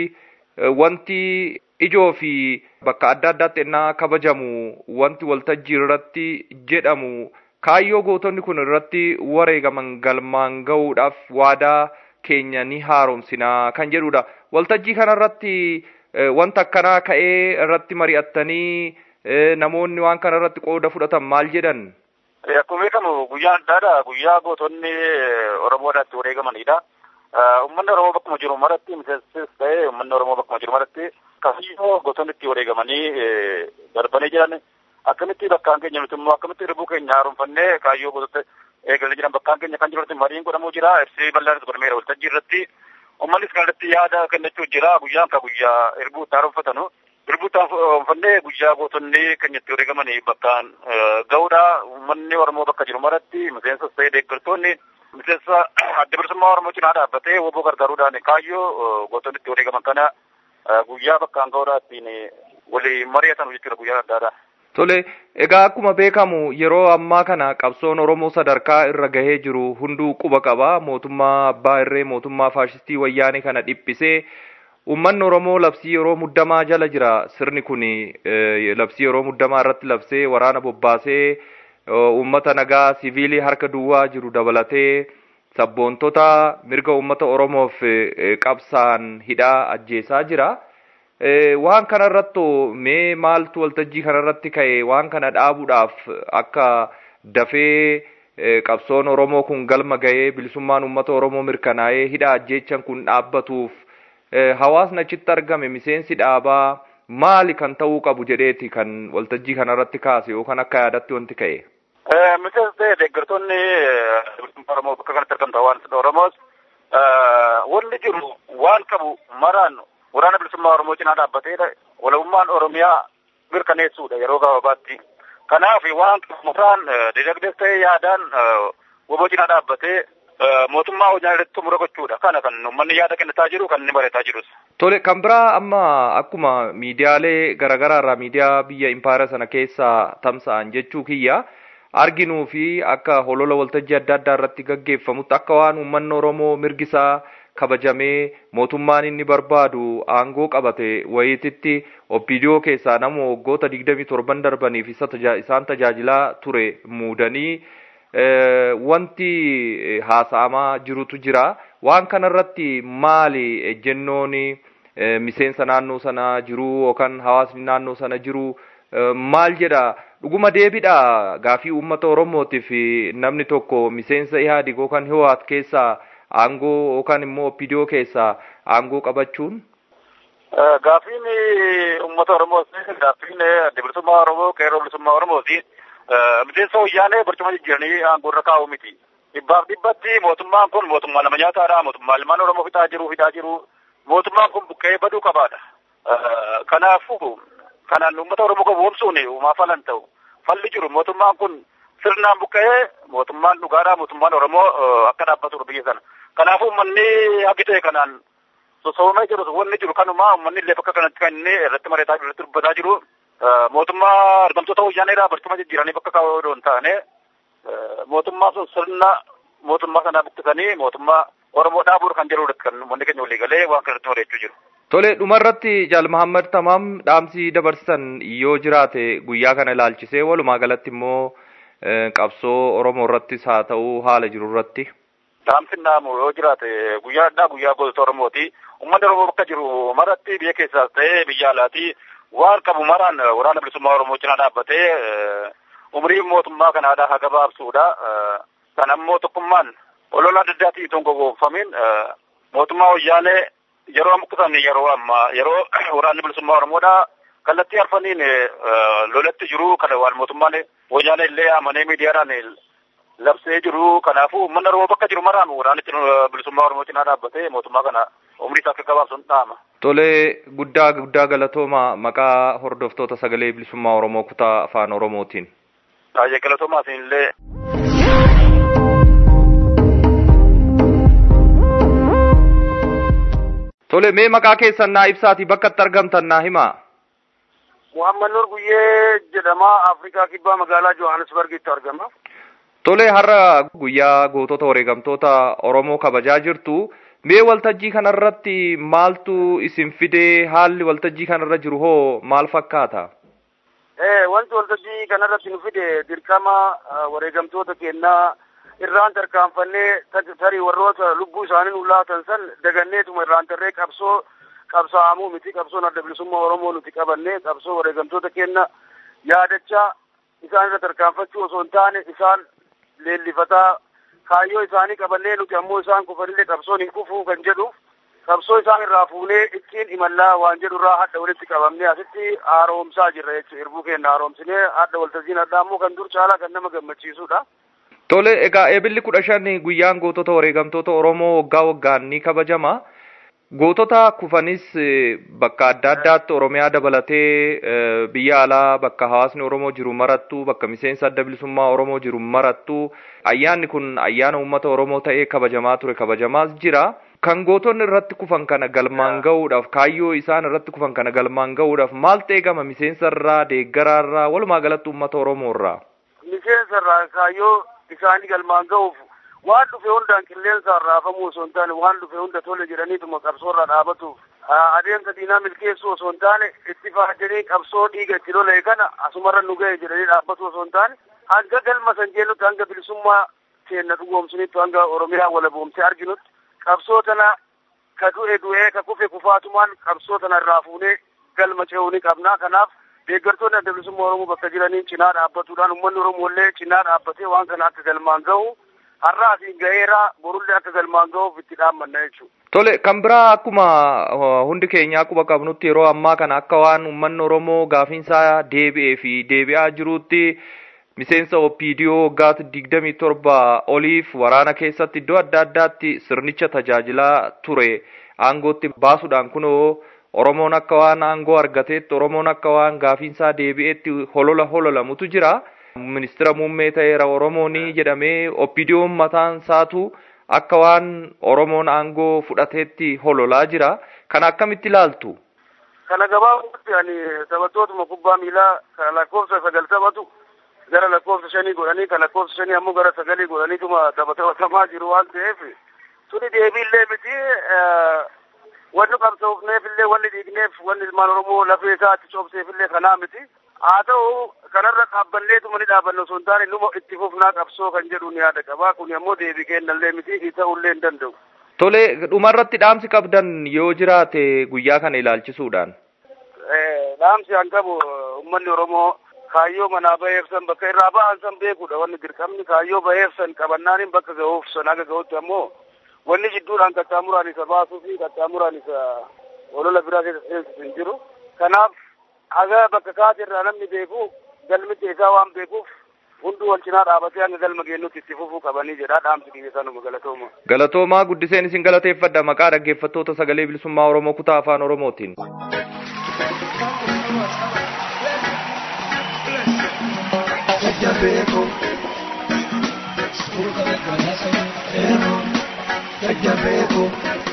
wanti ijoo fi bakka adda addaatti ennaa kabajamu wanti waltajjii irratti jedhamu kaayyoo gootonni kun irratti wareegaman galmaan ga'uudhaaf waadaa keenya ni haaromsinaa kan jedhudha. Waltajjii kana irratti wanta akkanaa ka'ee irratti mari'attanii namoonni waan kana irratti qooda fudhatan maal jedhan? Akkuma beekamu guyyaa addaadha. Guyyaa gootonni Oromoodhaatti wareegamanidha. Uummanni Oromoo bakkuma jiru maratti miseensis ta'ee uummanni Oromoo bakkuma jiru maratti kaayyoo gootonni itti wareegamanii darbanii jiran akkamitti bakkaan keenya nuti immoo akkamitti ribuu keenya haaromfannee kaayyoo gootota eegalee jiran bakkaan keenya kan jirutti mariin godhamuu jira. Ibsii bal'aanis godhameera waltajjii irratti. Uummannis kanatti yaada kennachuu jira. Guyyaan ka guyyaa irbuu itti haaromfatanu. Irbuu itti haaromfannee guyyaa gootonni keenya itti wareegamanii bakkaan ga'uudha. Uummanni Oromoo bakka jiru maratti miseensa ta'ee deeggartoonni miseensa adda bilisummaa Oromoo cinaa dhaabbatee woboo gargaaruudhaan kaayyoo gootonni itti wareegaman kana guyyaa bakkaan ga'uudhaa ittiin walii mari'atan jechuudha guyyaa addaadha. Tole, egaa akkuma beekamu yeroo ammaa kana qabsoon Oromoo sadarkaa irra gahee jiru hunduu quba qaba. Mootummaa Abbaa Irree, mootummaa Faashistii Wayyaanee kana dhiphisee uummanni Oromoo labsii yeroo muddamaa jala jira. Sirni kun labsii yeroo muddamaa irratti labsee waraana bobbaasee uummata nagaa siviilii harka duwwaa jiru dabalatee sabboontota mirga uummata Oromoof qabsaan hidhaa ajjeesaa jira. waan kana irratti mee maaltu waltajjii kana irratti ka'e waan kana dhaabuudhaaf akka dafee qabsoon Oromoo kun galma ga'ee bilisummaan uummata Oromoo mirkanaa'ee hidha ajjeechan kun dhaabbatuuf hawaasni achitti argame miseensi dhaabaa maali kan ta'uu qabu jedheeti kan waltajjii kana irratti kaase yookaan akka yaadatti wanti ka'e. Miseensi ta'e deeggartoonni bilisummaa Oromoo bakka kanatti argamta hawaasni Oromoos wanni jiru waan qabu maraan waraana bilisummaa Oromoo cinaa dhaabbatee walabummaan Oromiyaa mirkaneessuudha yeroo gabaabaatti. Kanaaf waan mutaan dinagdees ta'ee yaadaan woboo cinaa dhaabbatee mootummaa hojii irratti xumura gochuudha. Kana kan uummanni yaada kennataa jiru kan inni barataa jirus. Tole kan biraa amma akkuma miidiyaalee garaagaraa irraa miidiyaa biyya impaayera sana keessa tamsa'an jechuu kiyya arginuu fi akka holola waltajjii adda addaa irratti gaggeeffamutti akka waan uummanni Oromoo mirgisaa kabajamee mootummaan inni barbaadu aangoo qabate wayititti opiidiyoo keessaa nama waggoota digdamii torban darbaniif isaan tajaajilaa ture muudanii wanti haasa'amaa jirutu jira. Waan kanarratti maali ejjennoon miseensa naannoo sana jiru yookaan hawaasni naannoo sana jiru maal jedha dhuguma deebidha gaafii uummata Oromootiif namni tokko miseensa Ihaadig yookaan Hiwaat keessaa aangoo yookaan immoo opiidiyoo keessaa aangoo qabachuun. Gaafiin uummata Oromooti gaafiin bilisummaa Oromoo qeerroo bilisummaa Oromooti. miseensa wayyaanee barcuma jijjiiranii aangoo irra kaa'u miti. Dhibbaaf dhibbatti mootummaan kun mootummaa nama nyaataadha. Mootummaa ilmaan Oromoo fixaa jiru fixaa jiru. Mootummaan kun buqqee baduu qabaadha. Kanaafuu kanaan uummata Oromoo gowwoomsuun uumaa falan ta'u. Falli jiru mootummaan kun sirnaan buqqee mootummaan dhugaadha mootummaan Oromoo akka dhaabbatudha biyya sana. Kanaafuu uummanni haqi ta'e kanaan sosoomee jiru wanni jiru kanuma uummanni illee bakka kanatti kan inni irratti mari'ataa jiru irratti dubbataa jiru. mootummaa argamtoota wayyaaneedhaa barcuma jijjiiranii bakka kaa'uu odoo hin taane mootummaa sun sirna mootummaa sanaa buqqisanii mootummaa Oromoo dhaabuudha kan jedhudha kan uummanni keenya walii galee waan kanatti mari'achuu jiru. Tole dhumarratti Jaal Mahammad Tamaam dhaamsi dabarsan yoo jiraate guyyaa kana ilaalchisee walumaa galatti immoo qabsoo Oromoo irrattis haa ta'u haala jiru irratti. Dhaamsi naamu yoo jiraate guyyaa addaa guyyaa gootota Oromooti. Uummanni Oromoo bakka jiru maratti biyya keessaas ta'ee biyya alaati waan qabu maraan waraana bilisummaa Oromoo cinaa dhaabbatee umrii mootummaa kanaadhaa haa gabaabsuudha. Kan ammoo tokkummaan olola adda addaatiin itoo hin gowwoomfamin mootummaa wayyaanee yeroo buqqisan yeroo ammaa yeroo waraanni bilisummaa Oromoodhaa kallattii arfaniin lolatti jiru kana waan mootummaan wayyaanee illee amanee miidiyaadhaan labsee jiru kanaafuu uummanni Oromoo bakka jiru maraan waraanichi bilisummaa Oromoo cinaa dhaabbatee mootummaa kana umrii isaa akka gabaabsuun dhaama. Tolee guddaa guddaa galatooma maqaa hordoftoota sagalee bilisummaa Oromoo kutaa afaan Oromootiin. Baay'ee galatoomaa isinillee. Tole mee maqaa keessan naa ibsaati bakka itti argamtan naa himaa. Muhammad Nur Guyyee jedhama Afrikaa kibbaa magaalaa Johannesburgitti argama. Tole har'a guyyaa gootota wareegamtoota Oromoo kabajaa jirtu. Mee waltajjii kanarratti maaltu isin fidee haalli waltajjii kanarra jiru hoo maal fakkaata? Eh, wanti waltajjii kanarratti nu fide dirqama wareegamtoota kennaa irraan tarkaanfannee tarii warroota lubbuu isaanii nu laatan san daganneetuma irraan tarree qabsoo qabsaa'amuu miti qabsoon adda bilisummaa Oromoo nuti qabannee qabsoo wareegamtoota kenna yaadachaa isaan irra tarkaanfachuu osoo hin taane isaan leellifataa kaayyoo isaanii qabannee nuti ammoo isaan kufanillee qabsoon hin kufuu kan jedhu qabsoo isaan irraa fuunee ittiin imallaa waan jedhu irraa hadda walitti qabamnee asitti haaromsaa jirra jechuudha irbuu keenya haaromsinee hadda waltajjiin addaa ammoo kan dur caalaa kan nama gammachiisudha. Tole egaa eebilli kudha shan guyyaan gootota wareegamtoota Oromoo waggaa waggaan ni kabajama. Gootota kufanis bakka adda addaatti Oromiyaa dabalatee biyya alaa bakka hawaasni Oromoo jiru marattu bakka miseensa adda bilisummaa Oromoo jiru marattu ayyaanni kun ayyaana uummata Oromoo ta'ee kabajamaa ture kabajamaas jira. Kan gootonni irratti kufan kana galmaan ga'uudhaaf kaayyoo isaan irratti kufan kana galmaan ga'uudhaaf maaltu eegama miseensa irraa deeggaraa irraa walumaa galatti uummata Oromoo irraa. Miseensa irraa kaayyoo isaanii galmaan ga'uuf waan dhufe hundaan qilleensa raafamuu osoo hin taane waan dhufe hunda tole jedhaniituma qabsoo irra dhaabatuuf adeemsa diinaa milkeessuu osoo hin taane itti faajanii qabsoo dhiiga itti lolee kana asumarra nu ga'e jedhanii dhaabbatu osoo hin taane hanga galma san jennutti hanga bilisummaa keenya dhugoomsunitti hanga oromiyaa walaboomsee arginutti qabsoo tana ka du'e du'ee ka kufe kufaatumaan qabsoo tana irraa fuunee galma ce'uu ni qabna kanaaf deeggartoonni adda bilisummaa oromoo bakka jiraniin cinaa dhaabbatuudhaan uummanni oromoo illee cinaa dhaabbatee waan kana akka galmaan ga'u har'aa fi ga'eera borullee akka galmaan ga'uuf itti dhaammanna jechuudha. Tole kan biraa akkuma hundi keenya akkuma qabnutti yeroo ammaa kana akka waan uummanni Oromoo gaafiinsaa deebi'ee fi deebi'aa jirutti miseensa OPDO waggaatti digdamii torba oliif waraana keessatti iddoo adda addaatti sirnicha tajaajilaa ture aangootti baasuudhaan kunoo Oromoon akka waan aangoo argateetti Oromoon akka waan gaafiinsaa deebi'eetti holola hololamutu jira. Ministira muummee ta'eera Oromoonii jedhamee OPDO'n mataan isaatu akka waan oromoon aangoo fudhateetti hololaa jira kana akkamitti ilaaltu kana gabaabumatti ani taphattootuma kubbaa miilaa kana lakkoofsa sagal taphatu gara lakkoofsa shanii godhanii kan lakkoofsa shanii ammoo gara sagalii godhaniituma taphatamaa jiru waan ta'eef tuni deebiillee miti wanni qabsoofneef illee wanni dhiigneef wanni ilmaan oromoo lafee isaatti coobseef illee kanaa miti haa ta'u kanarra dhaabbanneetuma ni dhaabanna osoo hin taane numa itti fufnaa qabsoo kan jedhu ni yaada qabaa kun ammoo deebii kennallee miti ta'ullee hin danda'u. Tole dhumarratti dhaamsi qabdan yoo jiraate guyyaa kana ilaalchisuudhaan. Dhaamsi an qabu uummanni Oromoo kaayyoo manaa baheef san bakka irraa ba'an san beekuudha wanni dirqamni kaayyoo baheef san qabannaanin bakka ga'uuf san haga ga'utti ammoo wanni jidduudhaan qaxxaamuraan isa baasuu fi qaxxaamuraan isa olola biraa keessa seensisu hin jiru. Kanaaf haga bakka kaate irraa namni beeku galmitti isaa waan beekuuf hunduu wal cinaa dhaabatee hanga galma geennutti itti fufuu qabanii jedha dhaamsi kiyya sanuma galatooma. Galatoomaa guddiseen isin galateeffadha maqaa dhaggeeffattoota sagalee bilisummaa Oromoo kutaa afaan Oromootiin. Jajjabeeko. Jajjabeeko.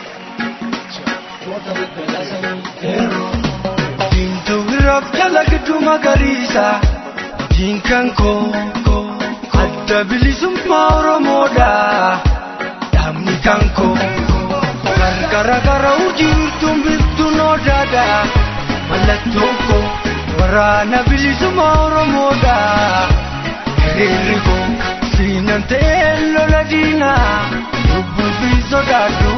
Diimtuu biraaf jala gidduu magariisa. Diinkan koo adda bilisummaa Oromoodha. Dhaabni kan koo gargara gara urjiirtuun biftuun odaadha. Mallattoon koo waraana bilisummaa Oromoodha. Hiriirri koo siinan ta'ee lola diinaa lubbuu fi sodaadhu.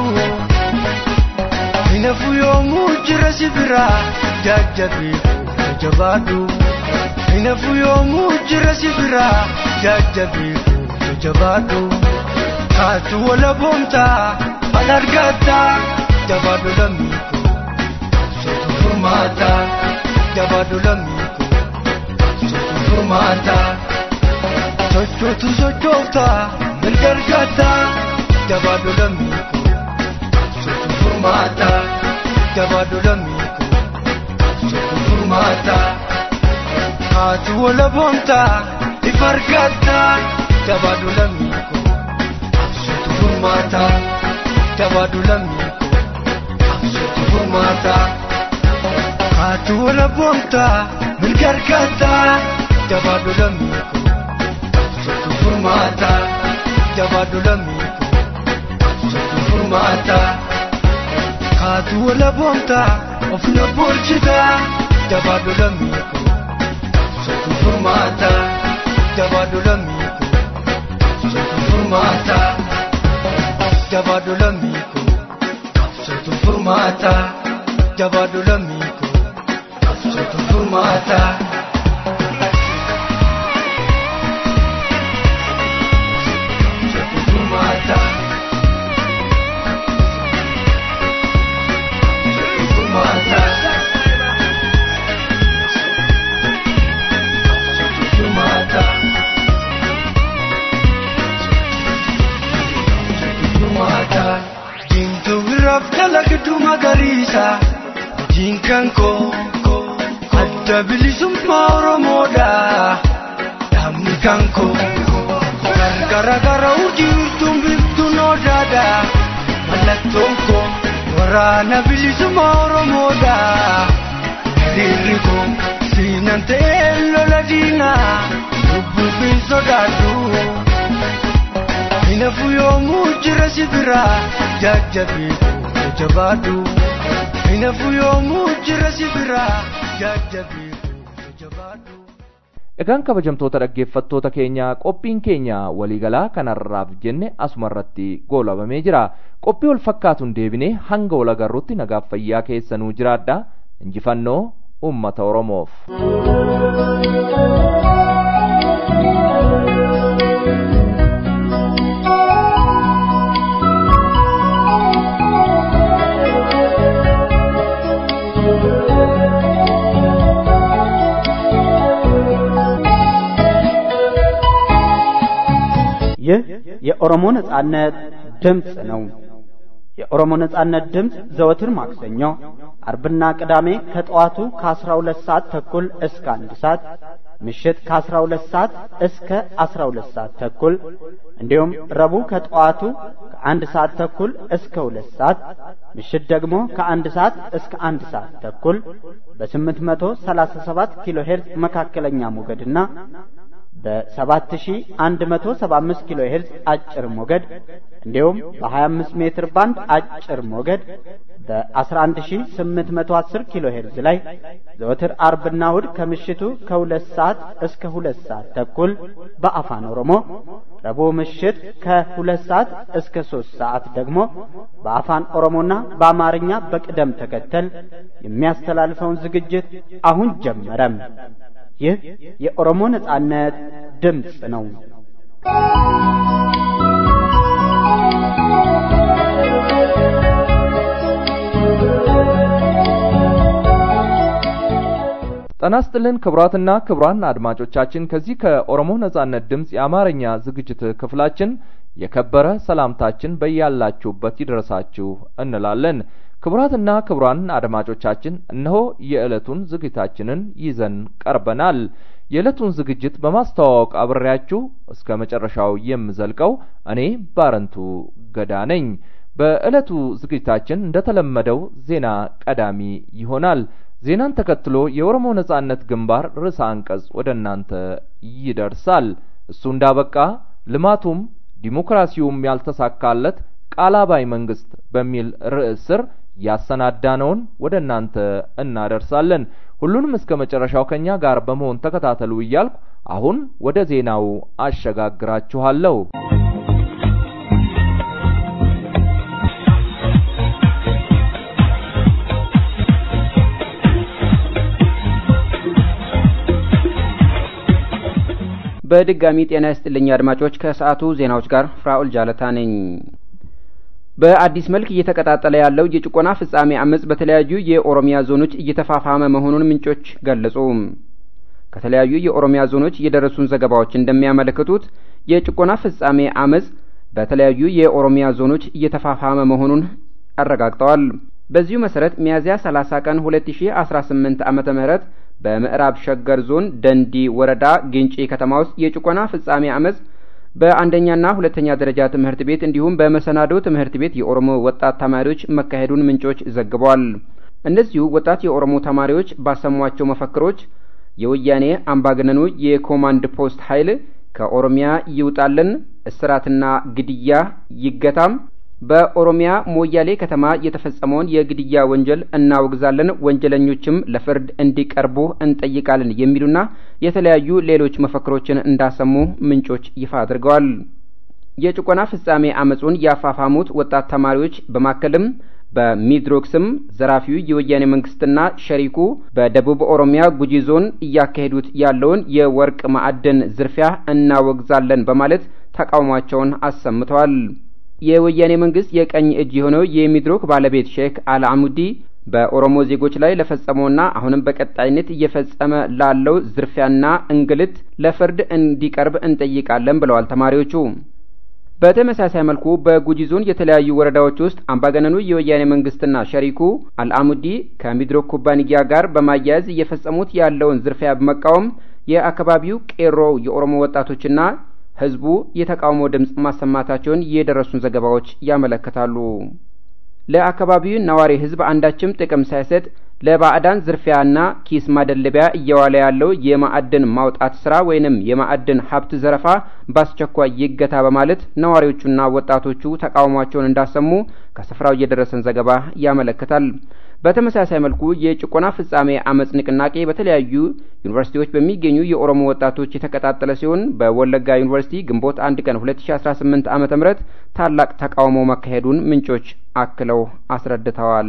Hinafu yoomuu jira si biraa jajjabii jabaadhu. Hinafu yoomuu jira si biraa jajjabii jabaadhu. Kaatu wala boomtaa al argataa jabaadhu lammiiko. Sotu furmaata jabaadhu lammiiko. Sotu furmaata. Sochootu sochoofta mirga argataa jabaadhu lammiiko. Sotu furmaata jabaadhu lammiiko. Sotu furmaata. Haatu wala boomtaa ifa argataa jabaadhu lammiiko. Sotu furmaata jabaadhu lammiiko. Sotu furmaata. Haatu wala boomtaa mirga argataa jabaadhu lammiiko. Sotu furmaata jabaadhu lammiiko. Sotu furmaata. Haatu wala boomtaa of na bulchitaa jabaadhu lammiiko. Sotu furmaata jabaadhu lammiiko. Sotu furmaata jabaadhu lammiiko. Sotu furmaata jabaadhu lammiiko. Sotu furmaata. Sotu furmaata. Sotu furmaata. Sotu furmaata. Sotu furmaata. Diimtuu biraaf jala gidduu magariisa. Diinkan koo adda bilisummaa Oromoodha. Dhaabni kan koo gargara gara urjiirtuun biftuun odaadha. Mallattoon koo waraana bilisummaa Oromoodha. Hiriirri koo siinan ta'ee lola diinaa lubbuu fi sodaadhu. Hinafu yoomuu jira si biraa jajjabii jabaadhu. Hinafu yoomuu jira si biraa jajjabii jabaadhu. Egaan kabajamtoota dhaggeeffattoota keenya qophiin keenya waliigalaa kanarraaf jenne asuma irratti goolabamee jira. Qophii wal fakkaatuun deebinee hanga wal agarruutti nagaaf fayyaa keessanuu jiraadha. Injifannoo uummata Oromoof. ይህ የኦሮሞ ነጻነት ድምፅ ነው። የኦሮሞ ነጻነት ድምፅ ዘወትር ማክሰኞ፣ አርብና ቅዳሜ ከጠዋቱ ከ12 ሰዓት ተኩል እስከ አንድ ሰዓት ምሽት ከ12 ሰዓት እስከ 12 ሰዓት ተኩል እንዲሁም ረቡዕ ከጠዋቱ ከአንድ ሰዓት ተኩል እስከ ሁለት ሰዓት ምሽት ደግሞ ከአንድ ሰዓት እስከ አንድ ሰዓት ተኩል በ837 ኪሎ ሄርዝ መካከለኛ ሞገድና በ7175 ኪሎ ሄርዝ አጭር ሞገድ እንዲሁም በ25 ሜትር ባንድ አጭር ሞገድ በ11810 ኪሎ ሄርዝ ላይ ዘወትር አርብና እሁድ ከምሽቱ ከሁለት ሰዓት እስከ ሁለት ሰዓት ተኩል በአፋን ኦሮሞ ረቡዕ ምሽት ከሁለት ሰዓት እስከ ሶስት ሰዓት ደግሞ በአፋን ኦሮሞና በአማርኛ በቅደም ተከተል የሚያስተላልፈውን ዝግጅት አሁን ጀመረም። ይህ የኦሮሞ ነጻነት ድምፅ ነው። ጤና ይስጥልን ክቡራትና ክቡራን አድማጮቻችን ከዚህ ከኦሮሞ ነጻነት ድምፅ የአማርኛ ዝግጅት ክፍላችን የከበረ ሰላምታችን በያላችሁበት ይድረሳችሁ እንላለን። ክቡራትና ክቡራን አድማጮቻችን እነሆ የዕለቱን ዝግጅታችንን ይዘን ቀርበናል። የዕለቱን ዝግጅት በማስተዋወቅ አብሬያችሁ እስከ መጨረሻው የምዘልቀው እኔ ባረንቱ ገዳ ነኝ። በዕለቱ ዝግጅታችን እንደተለመደው ዜና ቀዳሚ ይሆናል። ዜናን ተከትሎ የኦሮሞ ነጻነት ግንባር ርዕሰ አንቀጽ ወደ እናንተ ይደርሳል። እሱ እንዳበቃ ልማቱም ዲሞክራሲውም ያልተሳካለት ቃላባይ መንግስት በሚል ርዕስ ስር ያሰናዳነውን ወደ እናንተ እናደርሳለን። ሁሉንም እስከ መጨረሻው ከኛ ጋር በመሆን ተከታተሉ እያልኩ አሁን ወደ ዜናው አሸጋግራችኋለሁ። በድጋሚ ጤና ይስጥልኝ አድማጮች። ከሰዓቱ ዜናዎች ጋር ፍራኦል ጃለታ ነኝ። በአዲስ መልክ እየተቀጣጠለ ያለው የጭቆና ፍጻሜ አመጽ በተለያዩ የኦሮሚያ ዞኖች እየተፋፋመ መሆኑን ምንጮች ገለጹ። ከተለያዩ የኦሮሚያ ዞኖች የደረሱን ዘገባዎች እንደሚያመለክቱት የጭቆና ፍጻሜ አመጽ በተለያዩ የኦሮሚያ ዞኖች እየተፋፋመ መሆኑን አረጋግጠዋል። በዚሁ መሰረት ሚያዝያ 30 ቀን 2018 ዓመተ ምህረት በምዕራብ ሸገር ዞን ደንዲ ወረዳ ግንጪ ከተማ ውስጥ የጭቆና ፍጻሜ አመጽ በአንደኛና ሁለተኛ ደረጃ ትምህርት ቤት እንዲሁም በመሰናዶ ትምህርት ቤት የኦሮሞ ወጣት ተማሪዎች መካሄዱን ምንጮች ዘግበዋል። እነዚሁ ወጣት የኦሮሞ ተማሪዎች ባሰሟቸው መፈክሮች የወያኔ አምባገነኑ የኮማንድ ፖስት ኃይል ከኦሮሚያ ይውጣልን፣ እስራትና ግድያ ይገታም፣ በኦሮሚያ ሞያሌ ከተማ የተፈጸመውን የግድያ ወንጀል እናወግዛለን፣ ወንጀለኞችም ለፍርድ እንዲቀርቡ እንጠይቃለን የሚሉና የተለያዩ ሌሎች መፈክሮችን እንዳሰሙ ምንጮች ይፋ አድርገዋል። የጭቆና ፍጻሜ አመጹን ያፋፋሙት ወጣት ተማሪዎች በማከልም በሚድሮክ ስም ዘራፊው የወያኔ መንግስትና ሸሪኩ በደቡብ ኦሮሚያ ጉጂ ዞን እያካሄዱት ያለውን የወርቅ ማዕድን ዝርፊያ እናወግዛለን በማለት ተቃውሟቸውን አሰምተዋል። የወያኔ መንግስት የቀኝ እጅ የሆነው የሚድሮክ ባለቤት ሼክ አልአሙዲ በኦሮሞ ዜጎች ላይ ለፈጸመውና አሁንም በቀጣይነት እየፈጸመ ላለው ዝርፊያና እንግልት ለፍርድ እንዲቀርብ እንጠይቃለን ብለዋል ተማሪዎቹ። በተመሳሳይ መልኩ በጉጂ ዞን የተለያዩ ወረዳዎች ውስጥ አምባገነኑ የወያኔ መንግስትና ሸሪኩ አልአሙዲ ከሚድሮክ ኩባንያ ጋር በማያያዝ እየፈጸሙት ያለውን ዝርፊያ በመቃወም የአካባቢው ቄሮ የኦሮሞ ወጣቶችና ህዝቡ የተቃውሞ ድምፅ ማሰማታቸውን የደረሱን ዘገባዎች ያመለክታሉ። ለአካባቢው ነዋሪ ህዝብ አንዳችም ጥቅም ሳይሰጥ ለባዕዳን ዝርፊያና ኪስ ማደለቢያ እየዋለ ያለው የማዕድን ማውጣት ስራ ወይንም የማዕድን ሀብት ዘረፋ በአስቸኳይ ይገታ በማለት ነዋሪዎቹና ወጣቶቹ ተቃውሟቸውን እንዳሰሙ ከስፍራው የደረሰን ዘገባ ያመለክታል። በተመሳሳይ መልኩ የጭቆና ፍጻሜ አመጽ ንቅናቄ በተለያዩ ዩኒቨርሲቲዎች በሚገኙ የኦሮሞ ወጣቶች የተቀጣጠለ ሲሆን በወለጋ ዩኒቨርሲቲ ግንቦት አንድ ቀን 2018 ዓመተ ምህረት ታላቅ ተቃውሞ መካሄዱን ምንጮች አክለው አስረድተዋል።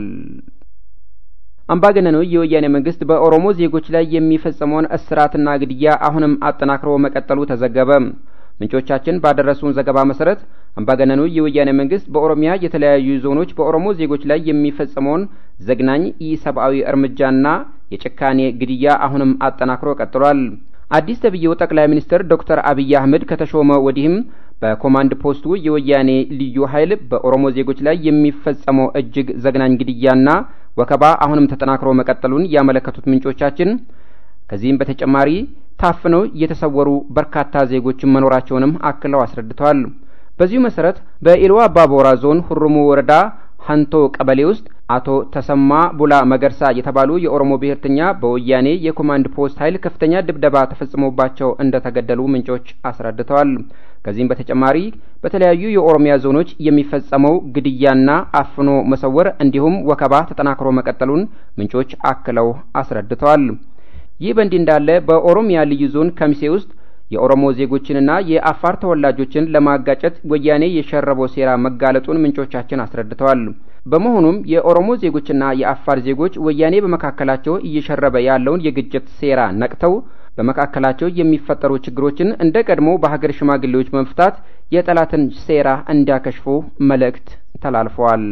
አምባገነኑ የወያኔ መንግስት በኦሮሞ ዜጎች ላይ የሚፈጸመውን እስራትና ግድያ አሁንም አጠናክሮ መቀጠሉ ተዘገበ። ምንጮቻችን ባደረሱን ዘገባ መሰረት አምባገነኑ የወያኔ መንግስት በኦሮሚያ የተለያዩ ዞኖች በኦሮሞ ዜጎች ላይ የሚፈጸመውን ዘግናኝ ኢሰብአዊ እርምጃና የጭካኔ ግድያ አሁንም አጠናክሮ ቀጥሏል። አዲስ ተብዬው ጠቅላይ ሚኒስትር ዶክተር አብይ አህመድ ከተሾመ ወዲህም በኮማንድ ፖስቱ የወያኔ ልዩ ኃይል በኦሮሞ ዜጎች ላይ የሚፈጸመው እጅግ ዘግናኝ ግድያና ወከባ አሁንም ተጠናክሮ መቀጠሉን ያመለከቱት ምንጮቻችን ከዚህም በተጨማሪ ታፍነው የተሰወሩ በርካታ ዜጎችን መኖራቸውንም አክለው አስረድተዋል። በዚሁ መሰረት በኢልዋ አባቦራ ዞን ሁሩሙ ወረዳ ሀንቶ ቀበሌ ውስጥ አቶ ተሰማ ቡላ መገርሳ የተባሉ የኦሮሞ ብሔርተኛ በወያኔ የኮማንድ ፖስት ኃይል ከፍተኛ ድብደባ ተፈጽሞባቸው እንደተገደሉ ምንጮች አስረድተዋል። ከዚህም በተጨማሪ በተለያዩ የኦሮሚያ ዞኖች የሚፈጸመው ግድያና አፍኖ መሰወር እንዲሁም ወከባ ተጠናክሮ መቀጠሉን ምንጮች አክለው አስረድተዋል። ይህ በእንዲህ እንዳለ በኦሮሚያ ልዩ ዞን ከሚሴ ውስጥ የኦሮሞ ዜጎችንና የአፋር ተወላጆችን ለማጋጨት ወያኔ የሸረበው ሴራ መጋለጡን ምንጮቻችን አስረድተዋል። በመሆኑም የኦሮሞ ዜጎችና የአፋር ዜጎች ወያኔ በመካከላቸው እየሸረበ ያለውን የግጭት ሴራ ነቅተው በመካከላቸው የሚፈጠሩ ችግሮችን እንደ ቀድሞ በሀገር ሽማግሌዎች መፍታት የጠላትን ሴራ እንዲያከሽፉ መልእክት ተላልፈዋል።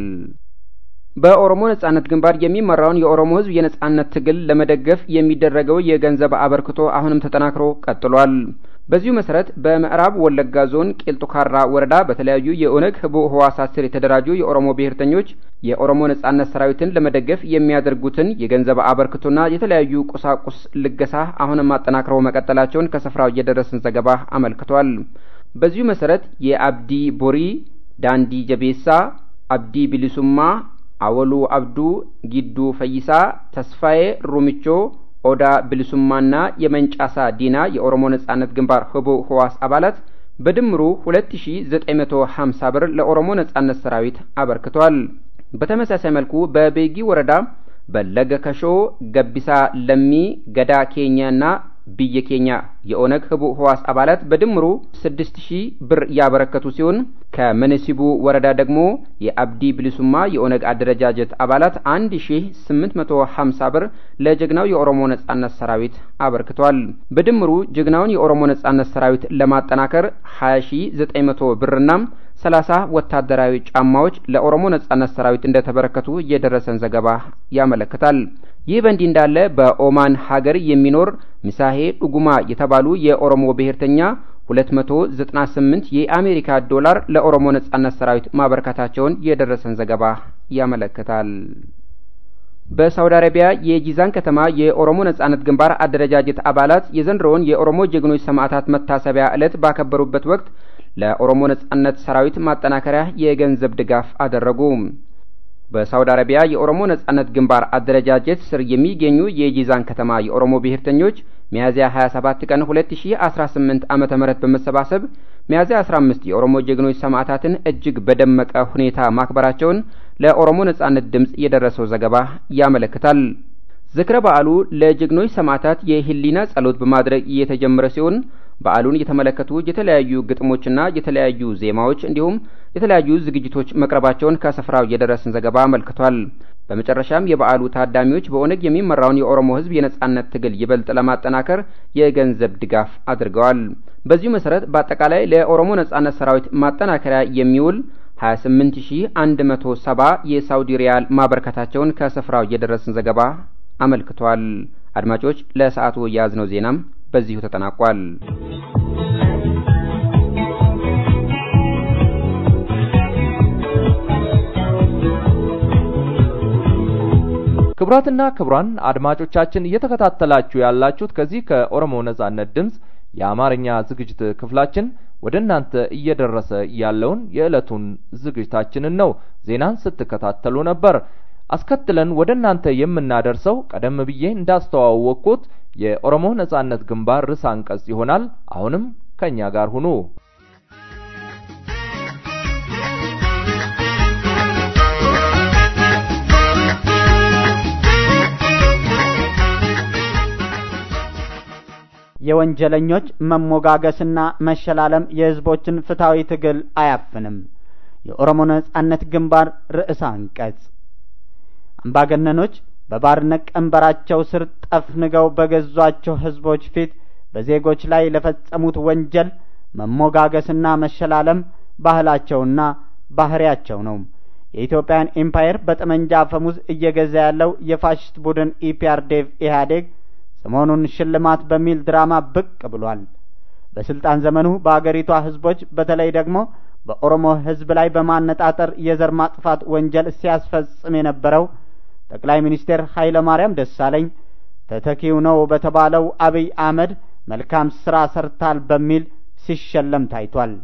በኦሮሞ ነጻነት ግንባር የሚመራውን የኦሮሞ ሕዝብ የነጻነት ትግል ለመደገፍ የሚደረገው የገንዘብ አበርክቶ አሁንም ተጠናክሮ ቀጥሏል። በዚሁ መሰረት በምዕራብ ወለጋ ዞን ቄልጡ ካራ ወረዳ በተለያዩ የኦነግ ህቡዕ ህዋሳት ስር የተደራጁ የኦሮሞ ብሔርተኞች የኦሮሞ ነጻነት ሰራዊትን ለመደገፍ የሚያደርጉትን የገንዘብ አበርክቶና የተለያዩ ቁሳቁስ ልገሳ አሁንም አጠናክረው መቀጠላቸውን ከስፍራው የደረሰን ዘገባ አመልክቷል። በዚሁ መሰረት የአብዲ ቦሪ፣ ዳንዲ ጀቤሳ፣ አብዲ ቢሊሱማ አወሉ አብዱ፣ ጊዱ ፈይሳ፣ ተስፋዬ ሩምቾ፣ ኦዳ ብልሱማና የመንጫሳ ዲና የኦሮሞ ነጻነት ግንባር ህቡዕ ህዋስ አባላት በድምሩ 2950 ብር ለኦሮሞ ነጻነት ሰራዊት አበርክቷል። በተመሳሳይ መልኩ በቤጊ ወረዳ በለገ ከሾ፣ ገቢሳ ለሚ፣ ገዳ ኬኛና ብየ ኬኛ የኦነግ ህቡዕ ህዋስ አባላት በድምሩ ስድስት ሺህ ብር ያበረከቱ ሲሆን ከመነሲቡ ወረዳ ደግሞ የአብዲ ብሊሱማ የኦነግ አደረጃጀት አባላት አንድ ሺህ ስምንት መቶ ሀምሳ ብር ለጀግናው የኦሮሞ ነጻነት ሰራዊት አበርክቷል። በድምሩ ጀግናውን የኦሮሞ ነጻነት ሰራዊት ለማጠናከር ሀያ ሺህ ዘጠኝ መቶ ብርና ሰላሳ ወታደራዊ ጫማዎች ለኦሮሞ ነጻነት ሰራዊት እንደተበረከቱ የደረሰን ዘገባ ያመለክታል። ይህ በእንዲህ እንዳለ በኦማን ሀገር የሚኖር ሚሳሄ ዱጉማ የተባሉ የኦሮሞ ብሔርተኛ 298 የአሜሪካ ዶላር ለኦሮሞ ነጻነት ሰራዊት ማበረከታቸውን የደረሰን ዘገባ ያመለክታል። በሳውዲ አረቢያ የጂዛን ከተማ የኦሮሞ ነጻነት ግንባር አደረጃጀት አባላት የዘንድሮውን የኦሮሞ ጀግኖች ሰማዕታት መታሰቢያ ዕለት ባከበሩበት ወቅት ለኦሮሞ ነጻነት ሰራዊት ማጠናከሪያ የገንዘብ ድጋፍ አደረጉ። በሳውዲ አረቢያ የኦሮሞ ነጻነት ግንባር አደረጃጀት ስር የሚገኙ የጂዛን ከተማ የኦሮሞ ብሔርተኞች ሚያዝያ 27 ቀን 2018 ዓመተ ምህረት በመሰባሰብ ሚያዝያ 15 የኦሮሞ ጀግኖች ሰማዕታትን እጅግ በደመቀ ሁኔታ ማክበራቸውን ለኦሮሞ ነጻነት ድምፅ የደረሰው ዘገባ ያመለክታል። ዝክረ በዓሉ ለጀግኖች ሰማዕታት የህሊና ጸሎት በማድረግ እየተጀመረ ሲሆን በዓሉን የተመለከቱ የተለያዩ ግጥሞችና የተለያዩ ዜማዎች እንዲሁም የተለያዩ ዝግጅቶች መቅረባቸውን ከስፍራው የደረሰን ዘገባ አመልክቷል። በመጨረሻም የበዓሉ ታዳሚዎች በኦነግ የሚመራውን የኦሮሞ ሕዝብ የነጻነት ትግል ይበልጥ ለማጠናከር የገንዘብ ድጋፍ አድርገዋል። በዚሁ መሰረት በአጠቃላይ ለኦሮሞ ነጻነት ሰራዊት ማጠናከሪያ የሚውል 28170 የሳውዲ ሪያል ማበርከታቸውን ከስፍራው የደረሰን ዘገባ አመልክቷል። አድማጮች ለሰዓቱ የያዝነው ዜናም በዚሁ ተጠናቋል። ክቡራትና ክቡራን አድማጮቻችን እየተከታተላችሁ ያላችሁት ከዚህ ከኦሮሞ ነጻነት ድምፅ የአማርኛ ዝግጅት ክፍላችን ወደ እናንተ እየደረሰ ያለውን የዕለቱን ዝግጅታችንን ነው። ዜናን ስትከታተሉ ነበር። አስከትለን ወደ እናንተ የምናደርሰው ቀደም ብዬ እንዳስተዋወቅኩት የኦሮሞ ነጻነት ግንባር ርዕሰ አንቀጽ ይሆናል። አሁንም ከእኛ ጋር ሁኑ። የወንጀለኞች መሞጋገስና መሸላለም የህዝቦችን ፍትሐዊ ትግል አያፍንም። የኦሮሞ ነጻነት ግንባር ርዕሰ አንቀጽ አምባገነኖች በባርነት ቀንበራቸው ስር ጠፍንገው በገዟቸው ህዝቦች ፊት በዜጎች ላይ ለፈጸሙት ወንጀል መሞጋገስና መሸላለም ባህላቸውና ባህሪያቸው ነው። የኢትዮጵያን ኤምፓየር በጠመንጃ አፈሙዝ እየገዛ ያለው የፋሽስት ቡድን ኢፒአርዴቭ ኢህአዴግ ሰሞኑን ሽልማት በሚል ድራማ ብቅ ብሏል። በስልጣን ዘመኑ በአገሪቷ ህዝቦች በተለይ ደግሞ በኦሮሞ ህዝብ ላይ በማነጣጠር የዘር ማጥፋት ወንጀል ሲያስፈጽም የነበረው ጠቅላይ ሚኒስትር ኃይለ ማርያም ደሳለኝ ተተኪው ነው በተባለው አብይ አህመድ መልካም ስራ ሰርታል በሚል ሲሸለም ታይቷል።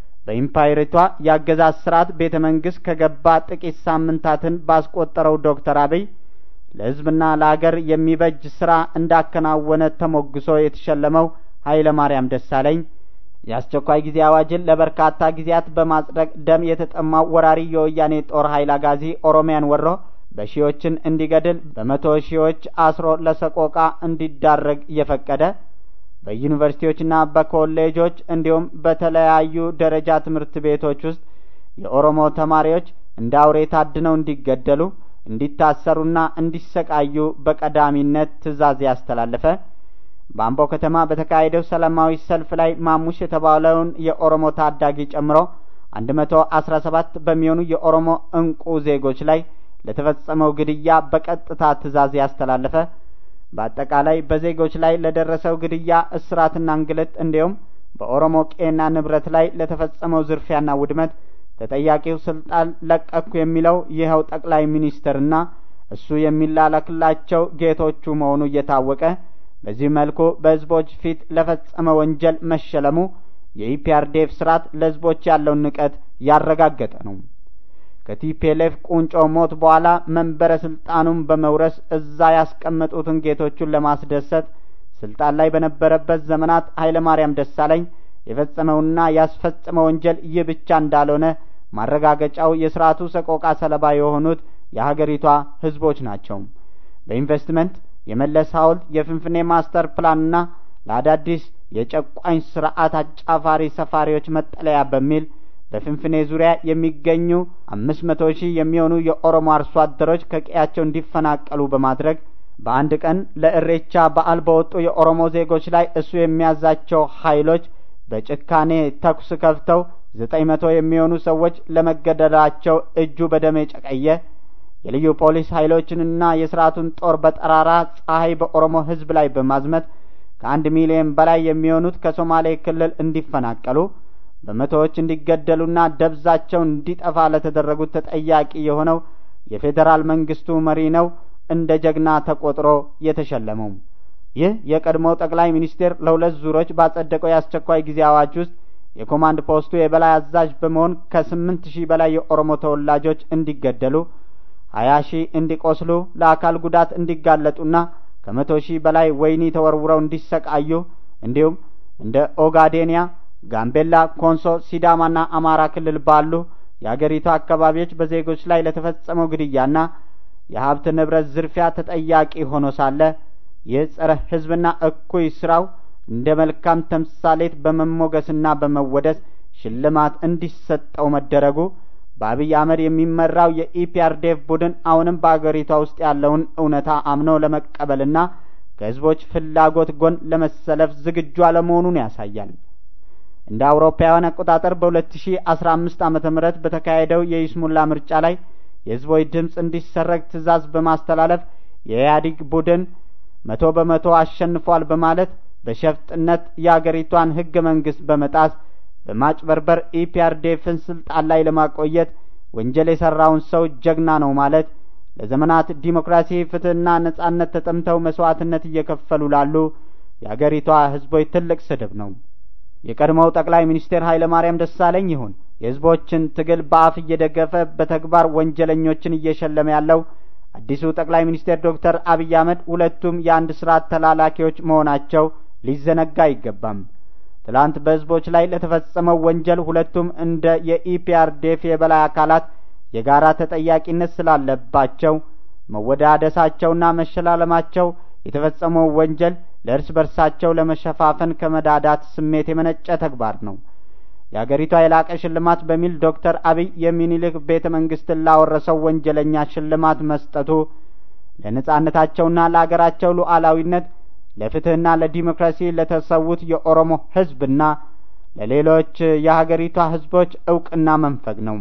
በኢምፓየሪቷ የአገዛዝ ስርዓት ቤተ መንግስት ከገባ ጥቂት ሳምንታትን ባስቆጠረው ዶክተር አብይ ለሕዝብና ለአገር የሚበጅ ስራ እንዳከናወነ ተሞግሶ የተሸለመው ኃይለ ማርያም ደሳለኝ የአስቸኳይ ጊዜ አዋጅን ለበርካታ ጊዜያት በማጽደቅ ደም የተጠማው ወራሪ የወያኔ ጦር ኃይል አጋዚ ኦሮሚያን ወሮ በሺዎችን እንዲገድል በመቶ ሺዎች አስሮ ለሰቆቃ እንዲዳረግ እየፈቀደ በዩኒቨርሲቲዎችና በኮሌጆች እንዲሁም በተለያዩ ደረጃ ትምህርት ቤቶች ውስጥ የኦሮሞ ተማሪዎች እንደ አውሬ ታድነው እንዲገደሉ እንዲታሰሩና እንዲሰቃዩ በቀዳሚነት ትዕዛዝ ያስተላለፈ በአምቦ ከተማ በተካሄደው ሰላማዊ ሰልፍ ላይ ማሙሽ የተባለውን የኦሮሞ ታዳጊ ጨምሮ አንድ መቶ አስራ ሰባት በሚሆኑ የኦሮሞ እንቁ ዜጎች ላይ ለተፈጸመው ግድያ በቀጥታ ትዕዛዝ ያስተላለፈ በአጠቃላይ በዜጎች ላይ ለደረሰው ግድያ፣ እስራትና እንግልት እንዲሁም በኦሮሞ ቄና ንብረት ላይ ለተፈጸመው ዝርፊያና ውድመት ተጠያቂው ስልጣን ለቀኩ የሚለው ይኸው ጠቅላይ ሚኒስትርና እሱ የሚላላክላቸው ጌቶቹ መሆኑ እየታወቀ በዚህ መልኩ በህዝቦች ፊት ለፈጸመ ወንጀል መሸለሙ የኢፒአርዴፍ ስርዓት ለህዝቦች ያለውን ንቀት ያረጋገጠ ነው። ከቲፒኤልኤፍ ቁንጮ ሞት በኋላ መንበረ ስልጣኑን በመውረስ እዛ ያስቀመጡትን ጌቶቹን ለማስደሰት ስልጣን ላይ በነበረበት ዘመናት ኃይለ ማርያም ደሳለኝ የፈጸመውና ያስፈጸመው ወንጀል ይህ ብቻ እንዳልሆነ ማረጋገጫው የስርዓቱ ሰቆቃ ሰለባ የሆኑት የሀገሪቷ ህዝቦች ናቸው። በኢንቨስትመንት የመለስ ሐውልት የፍንፍኔ ማስተር ፕላንና ለአዳዲስ የጨቋኝ ስርዓት አጫፋሪ ሰፋሪዎች መጠለያ በሚል በፍንፍኔ ዙሪያ የሚገኙ አምስት መቶ ሺህ የሚሆኑ የኦሮሞ አርሶ አደሮች ከቀያቸው እንዲፈናቀሉ በማድረግ በአንድ ቀን ለእሬቻ በዓል በወጡ የኦሮሞ ዜጎች ላይ እሱ የሚያዛቸው ኃይሎች በጭካኔ ተኩስ ከፍተው ዘጠኝ መቶ የሚሆኑ ሰዎች ለመገደላቸው እጁ በደም የጨቀየ የልዩ ፖሊስ ኃይሎችንና የስርዓቱን ጦር በጠራራ ፀሐይ በኦሮሞ ህዝብ ላይ በማዝመት ከአንድ ሚሊዮን በላይ የሚሆኑት ከሶማሌ ክልል እንዲፈናቀሉ በመቶዎች እንዲገደሉና ደብዛቸው እንዲጠፋ ለተደረጉት ተጠያቂ የሆነው የፌዴራል መንግስቱ መሪ ነው እንደ ጀግና ተቆጥሮ የተሸለመው። ይህ የቀድሞው ጠቅላይ ሚኒስቴር ለሁለት ዙሮች ባጸደቀው የአስቸኳይ ጊዜ አዋጅ ውስጥ የኮማንድ ፖስቱ የበላይ አዛዥ በመሆን ከስምንት ሺህ በላይ የኦሮሞ ተወላጆች እንዲገደሉ ሀያ ሺህ እንዲቆስሉ ለአካል ጉዳት እንዲጋለጡና ከመቶ ሺህ በላይ ወህኒ ተወርውረው እንዲሰቃዩ እንዲሁም እንደ ኦጋዴንያ፣ ጋምቤላ፣ ኮንሶ፣ ሲዳማና አማራ ክልል ባሉ የአገሪቱ አካባቢዎች በዜጎች ላይ ለተፈጸመው ግድያና የሀብት ንብረት ዝርፊያ ተጠያቂ ሆኖ ሳለ ይህ ጸረ ህዝብና እኩይ ስራው እንደ መልካም ተምሳሌት በመሞገስና በመወደስ ሽልማት እንዲሰጠው መደረጉ በአብይ አህመድ የሚመራው የኢፒአርዴፍ ቡድን አሁንም በአገሪቷ ውስጥ ያለውን እውነታ አምኖ ለመቀበልና ከህዝቦች ፍላጎት ጎን ለመሰለፍ ዝግጁ አለመሆኑን ያሳያል። እንደ አውሮፓውያን አቆጣጠር በሁለት ሺ አስራ አምስት ዓመተ ምህረት በተካሄደው የይስሙላ ምርጫ ላይ የህዝቦች ድምፅ እንዲሰረግ ትዕዛዝ በማስተላለፍ የኢህአዴግ ቡድን መቶ በመቶ አሸንፏል በማለት በሸፍጥነት የአገሪቷን ህገ መንግስት በመጣስ በማጭበርበር ኢፒአርዴፍን ስልጣን ላይ ለማቆየት ወንጀል የሰራውን ሰው ጀግና ነው ማለት ለዘመናት ዲሞክራሲ፣ ፍትህና ነጻነት ተጠምተው መስዋዕትነት እየከፈሉ ላሉ የአገሪቷ ህዝቦች ትልቅ ስድብ ነው። የቀድሞው ጠቅላይ ሚኒስቴር ኃይለ ማርያም ደሳለኝ ይሁን የህዝቦችን ትግል በአፍ እየደገፈ በተግባር ወንጀለኞችን እየሸለመ ያለው አዲሱ ጠቅላይ ሚኒስቴር ዶክተር አብይ አህመድ ሁለቱም የአንድ ስርዓት ተላላኪዎች መሆናቸው ሊዘነጋ አይገባም። ትላንት በህዝቦች ላይ ለተፈጸመው ወንጀል ሁለቱም እንደ የኢፒአርዴፍ የበላይ አካላት የጋራ ተጠያቂነት ስላለባቸው መወዳደሳቸውና መሸላለማቸው የተፈጸመው ወንጀል ለእርስ በርሳቸው ለመሸፋፈን ከመዳዳት ስሜት የመነጨ ተግባር ነው። የአገሪቷ የላቀ ሽልማት በሚል ዶክተር አብይ የሚኒልክ ቤተ መንግስትን ላወረሰው ወንጀለኛ ሽልማት መስጠቱ ለነጻነታቸውና ለአገራቸው ሉዓላዊነት ለፍትህና ለዲሞክራሲ ለተሰዉት የኦሮሞ ህዝብና ለሌሎች የሀገሪቷ ህዝቦች እውቅና መንፈግ ነው።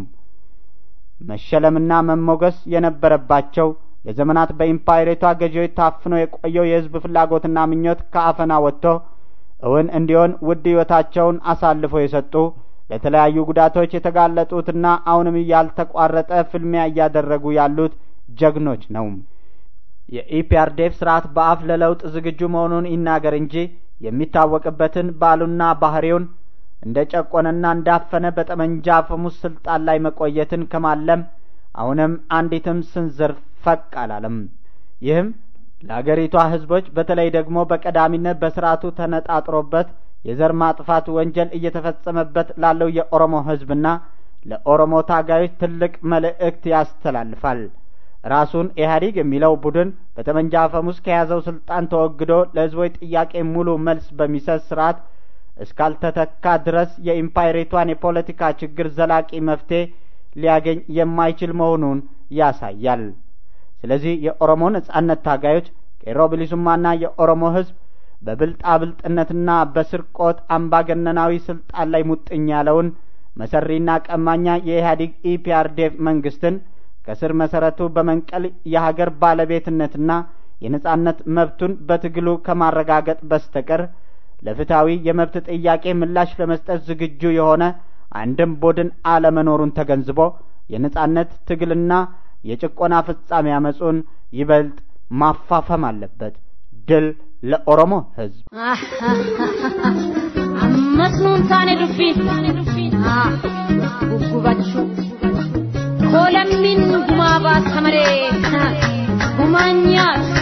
መሸለምና መሞገስ የነበረባቸው ለዘመናት በኢምፓይሬቷ ገዢዎች ታፍኖ የቆየው የህዝብ ፍላጎትና ምኞት ከአፈና ወጥቶ እውን እንዲሆን ውድ ህይወታቸውን አሳልፎ የሰጡ ለተለያዩ ጉዳቶች የተጋለጡትና አሁንም ያልተቋረጠ ፍልሚያ እያደረጉ ያሉት ጀግኖች ነው። የኢፒአርዴፍ ስርዓት በአፍ ለለውጥ ዝግጁ መሆኑን ይናገር እንጂ የሚታወቅበትን ባሉና ባህሪውን እንደ ጨቆነና እንዳፈነ በጠመንጃ አፈሙዝ ስልጣን ላይ መቆየትን ከማለም አሁንም አንዲትም ስንዝር ፈቅ አላለም። ይህም ለአገሪቷ ህዝቦች በተለይ ደግሞ በቀዳሚነት በስርዓቱ ተነጣጥሮበት የዘር ማጥፋት ወንጀል እየተፈጸመበት ላለው የኦሮሞ ህዝብና ለኦሮሞ ታጋዮች ትልቅ መልእክት ያስተላልፋል። ራሱን ኢህአዴግ የሚለው ቡድን በጠመንጃ አፈሙዝ ከያዘው ስልጣን ተወግዶ ለህዝቦች ጥያቄ ሙሉ መልስ በሚሰጥ ስርዓት እስካልተተካ ድረስ የኢምፓይሬቷን የፖለቲካ ችግር ዘላቂ መፍትሄ ሊያገኝ የማይችል መሆኑን ያሳያል። ስለዚህ የኦሮሞ ነጻነት ታጋዮች ቄሮ ብሊሱማና የኦሮሞ ህዝብ በብልጣብልጥነትና በስርቆት አምባገነናዊ ስልጣን ላይ ሙጥኝ ያለውን መሰሪና ቀማኛ የኢህአዴግ ኢፒአርዴፍ መንግስትን ከስር መሰረቱ በመንቀል የሀገር ባለቤትነትና የነጻነት መብቱን በትግሉ ከማረጋገጥ በስተቀር ለፍትሐዊ የመብት ጥያቄ ምላሽ ለመስጠት ዝግጁ የሆነ አንድም ቡድን አለመኖሩን ተገንዝቦ የነጻነት ትግልና የጭቆና ፍጻሜ አመጹን ይበልጥ ማፋፈም አለበት። ድል ለኦሮሞ ህዝብ! ammas nuun taane dubbiin guggubachuu koolammiin gumaa baasa malee gumaan nyaatu.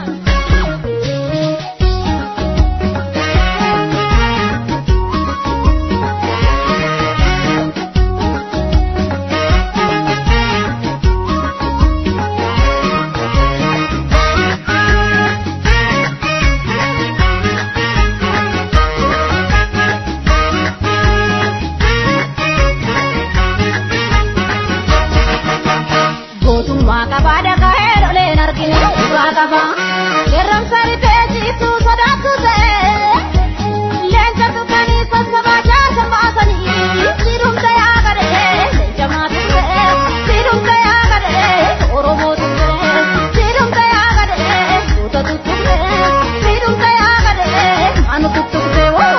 Gootummaa qabaa dhaga'ee dholeen argine dhugaa qaba. Qeerransa rifee ciibtuu sodaattu ta'e. Leenca tuqanii sassabaa jaasa baasanii. Siidumta yaa gadhee leenca maatii ta'e. Siidumta yaa gadhee Oromoo tuqee. Siidumta yaa gadhee tuuta tuttuqee. Siidumta yaa gadhee maanu tuttuqee woo.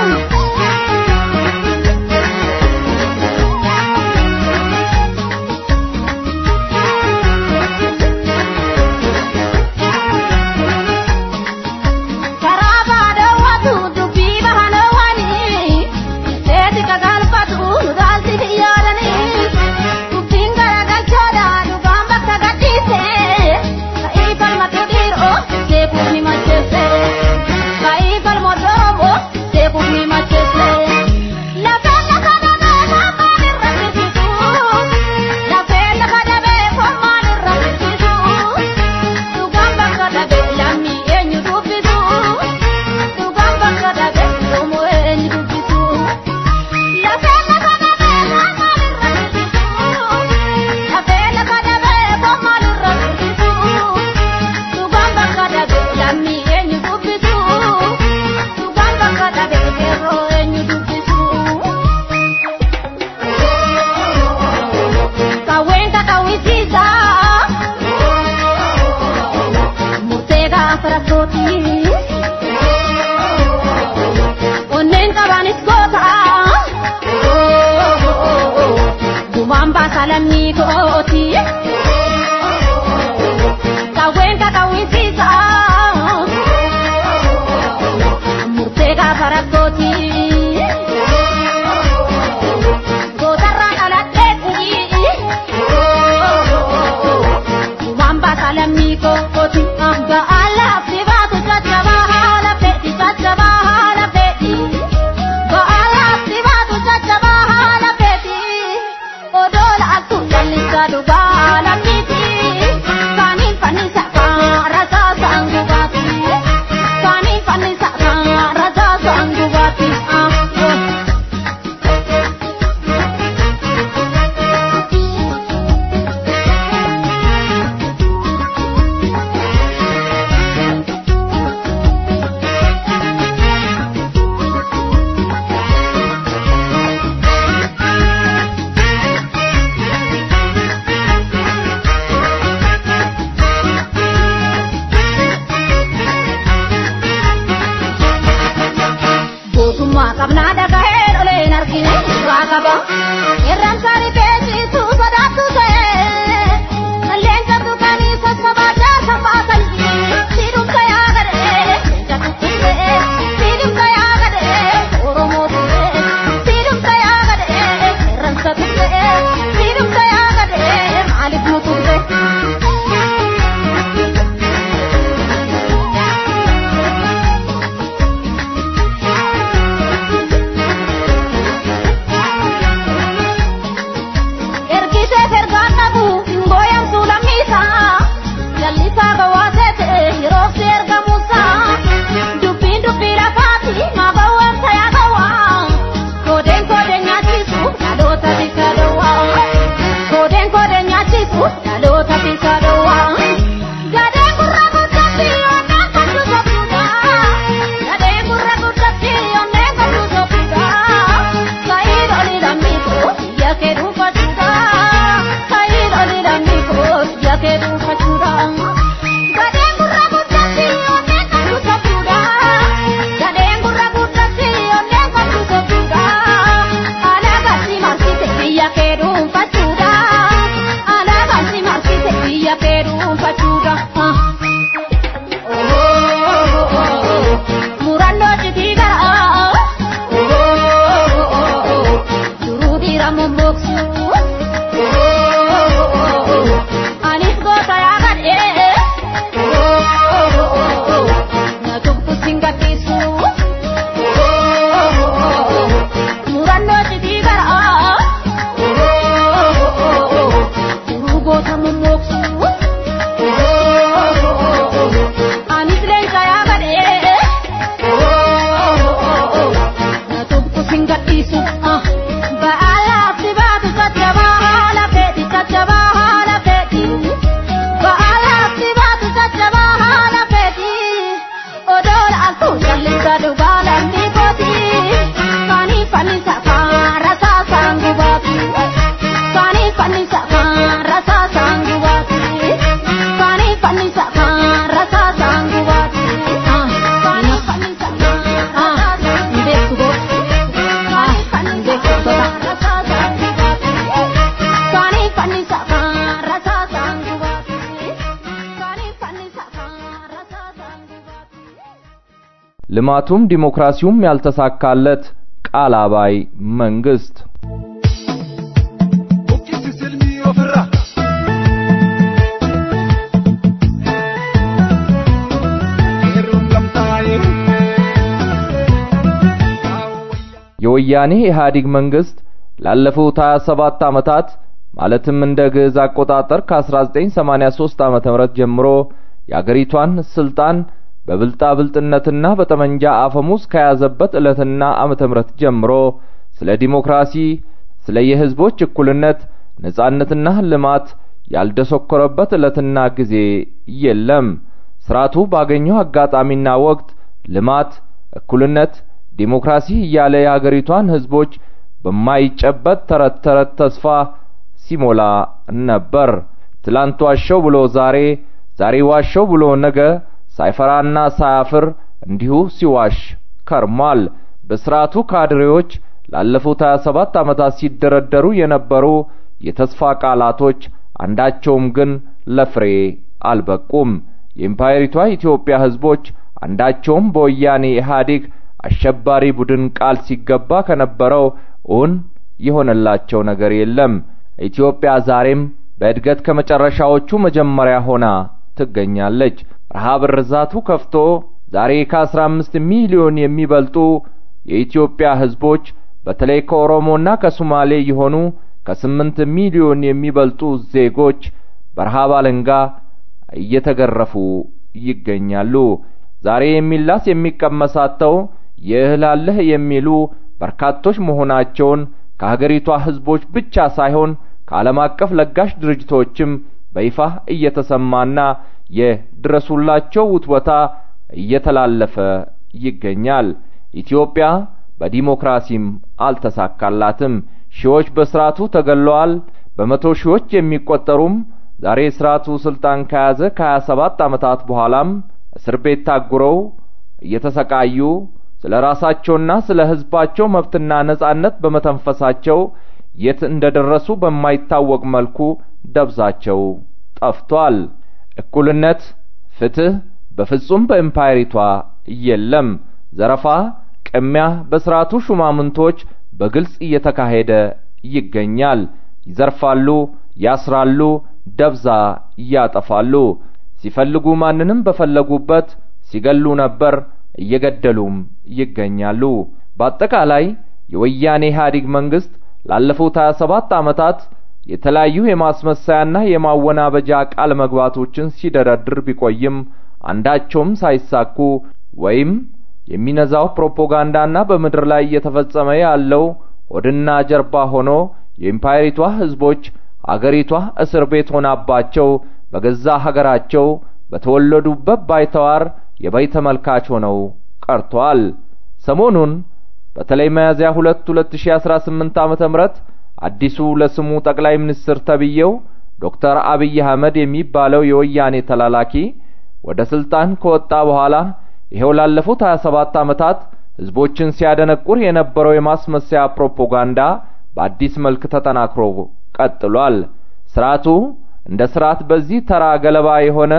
karaa baadawwatu dubbii bahanawanii seeti kagalfatu nu daalti yaadanii dubbiin garagalchoodha dhugaan bakka gadhiise ka'ii falmatu dhiiroo seekuuf ni macheesse ka'ii falmatu oromoo seekuuf ni macheesse lafeen lafa dhabee fommaan irra fisiisu lafeen lafa dhabee fommaan irra fisiisu dhugaan bakka dhabee lammii eenyu dubbisu dhugaan bakka dhabee yoomuu eenyu dubbisu lafeen lafa dhabee fommaan irra fisiisu lafeen lafa dhabee fommaan irra fisiisu dhugaan bakka dhabee lammii eenyu dubbisu dhugaan bakka dhabee qeerroo eenyu dubbisu. Kaween kakawwisiisa. Murtee gaafa rakkooti. Onneen qabanis goota. Gumaan baasa lammii kooti. Kaween kakawwisiisa. Murtee gaafa rakkooti. Gootarraan dhaladheetti. Gumaan baasa lammii kooti. Ba'aalaatti baatu caccabaa haala fedhi caccabaa haala fedhi. Ba'aalaatti baatu caccabaa haala fedhi. Odoo laaltu jallisaa dhugaa haala fiti. Kaaniin fannisa kaan rasaasaan gubaati. Kaaniin fannisa kaan rasaasaan gubaati. Ah, oh. Gootummaa qabnaa dhaga'ee dholeen argine dhugaa qaba. Qeerransa rifee ciisuu sodaattu ta'e. Leenca tuqanii sassabaa jaasa baasanii. Siidumta yaa gadhee leenca tuqqee. Siidumta yaa ልማቱም ዲሞክራሲውም ያልተሳካለት ቃል አባይ መንግስት የወያኔ ኢህአዴግ መንግስት ላለፉት 27 ዓመታት ማለትም እንደ ግዕዝ አቆጣጠር ከ1983 ዓመተ ምህረት ጀምሮ የአገሪቷን ስልጣን በብልጣብልጥነትና በጠመንጃ አፈሙዝ ከያዘበት ዕለትና ዓመተ ምህረት ጀምሮ ስለ ዲሞክራሲ፣ ስለ የህዝቦች እኩልነት፣ ነጻነትና ልማት ያልደሰኮረበት ዕለትና ጊዜ የለም። ስርዓቱ ባገኘው አጋጣሚና ወቅት ልማት፣ እኩልነት፣ ዲሞክራሲ እያለ የአገሪቷን ህዝቦች በማይጨበጥ ተረት ተረት ተስፋ ሲሞላ ነበር። ትላንት ዋሸው ብሎ ዛሬ፣ ዛሬ ዋሸው ብሎ ነገ ሳይፈራና ሳያፍር እንዲሁ ሲዋሽ ከርሟል። በስርዓቱ ካድሬዎች ላለፉት 27 ዓመታት ሲደረደሩ የነበሩ የተስፋ ቃላቶች አንዳቸውም ግን ለፍሬ አልበቁም። የኢምፓየሪቷ ኢትዮጵያ ህዝቦች አንዳቸውም በወያኔ ኢህአዴግ አሸባሪ ቡድን ቃል ሲገባ ከነበረው እውን የሆነላቸው ነገር የለም። ኢትዮጵያ ዛሬም በእድገት ከመጨረሻዎቹ መጀመሪያ ሆና ትገኛለች። ረሃብ ርዛቱ ከፍቶ ዛሬ ከአስራ አምስት ሚሊዮን የሚበልጡ የኢትዮጵያ ህዝቦች በተለይ ከኦሮሞና ከሶማሌ የሆኑ ከስምንት ሚሊዮን የሚበልጡ ዜጎች በረሃብ አለንጋ እየተገረፉ ይገኛሉ። ዛሬ የሚላስ የሚቀመስ አጥተው የእህል አለህ የሚሉ በርካቶች መሆናቸውን ከሀገሪቷ ህዝቦች ብቻ ሳይሆን ከዓለም አቀፍ ለጋሽ ድርጅቶችም በይፋ እየተሰማና የድረሱላቸው ውትወታ እየተላለፈ ይገኛል። ኢትዮጵያ በዲሞክራሲም አልተሳካላትም። ሺዎች በስርዓቱ ተገለዋል። በመቶ ሺዎች የሚቆጠሩም ዛሬ ስርዓቱ ስልጣን ከያዘ ከሀያ ሰባት ዓመታት በኋላም እስር ቤት ታጉረው እየተሰቃዩ ስለ ራሳቸውና ስለ ህዝባቸው መብትና ነጻነት በመተንፈሳቸው የት እንደደረሱ በማይታወቅ መልኩ ደብዛቸው ጠፍቷል። እኩልነት፣ ፍትህ በፍጹም በኤምፓየሪቷ የለም። ዘረፋ፣ ቅሚያ በስርዓቱ ሹማምንቶች በግልጽ እየተካሄደ ይገኛል። ይዘርፋሉ፣ ያስራሉ፣ ደብዛ ያጠፋሉ። ሲፈልጉ ማንንም በፈለጉበት ሲገሉ ነበር፣ እየገደሉም ይገኛሉ። በአጠቃላይ የወያኔ ኢህአዴግ መንግስት ላለፉት 27 ዓመታት የተለያዩ የማስመሰያና የማወናበጃ ቃል መግባቶችን ሲደረድር ቢቆይም አንዳቸውም ሳይሳኩ ወይም የሚነዛው ፕሮፓጋንዳና በምድር ላይ እየተፈጸመ ያለው ሆድና ጀርባ ሆኖ የኢምፓየሪቷ ህዝቦች አገሪቷ እስር ቤት ሆናባቸው በገዛ ሀገራቸው በተወለዱበት ባይተዋር የበይ ተመልካች ሆነው ቀርተዋል። ሰሞኑን በተለይ ሚያዝያ ሁለት ሁለት ሺ አስራ ስምንት ዓመተ ምህረት አዲሱ ለስሙ ጠቅላይ ሚኒስትር ተብዬው ዶክተር አብይ አህመድ የሚባለው የወያኔ ተላላኪ ወደ ስልጣን ከወጣ በኋላ ይሄው ላለፉት 27 ዓመታት ህዝቦችን ሲያደነቁር የነበረው የማስመሰያ ፕሮፓጋንዳ በአዲስ መልክ ተጠናክሮ ቀጥሏል። ስርዓቱ እንደ ስርዓት በዚህ ተራ ገለባ የሆነ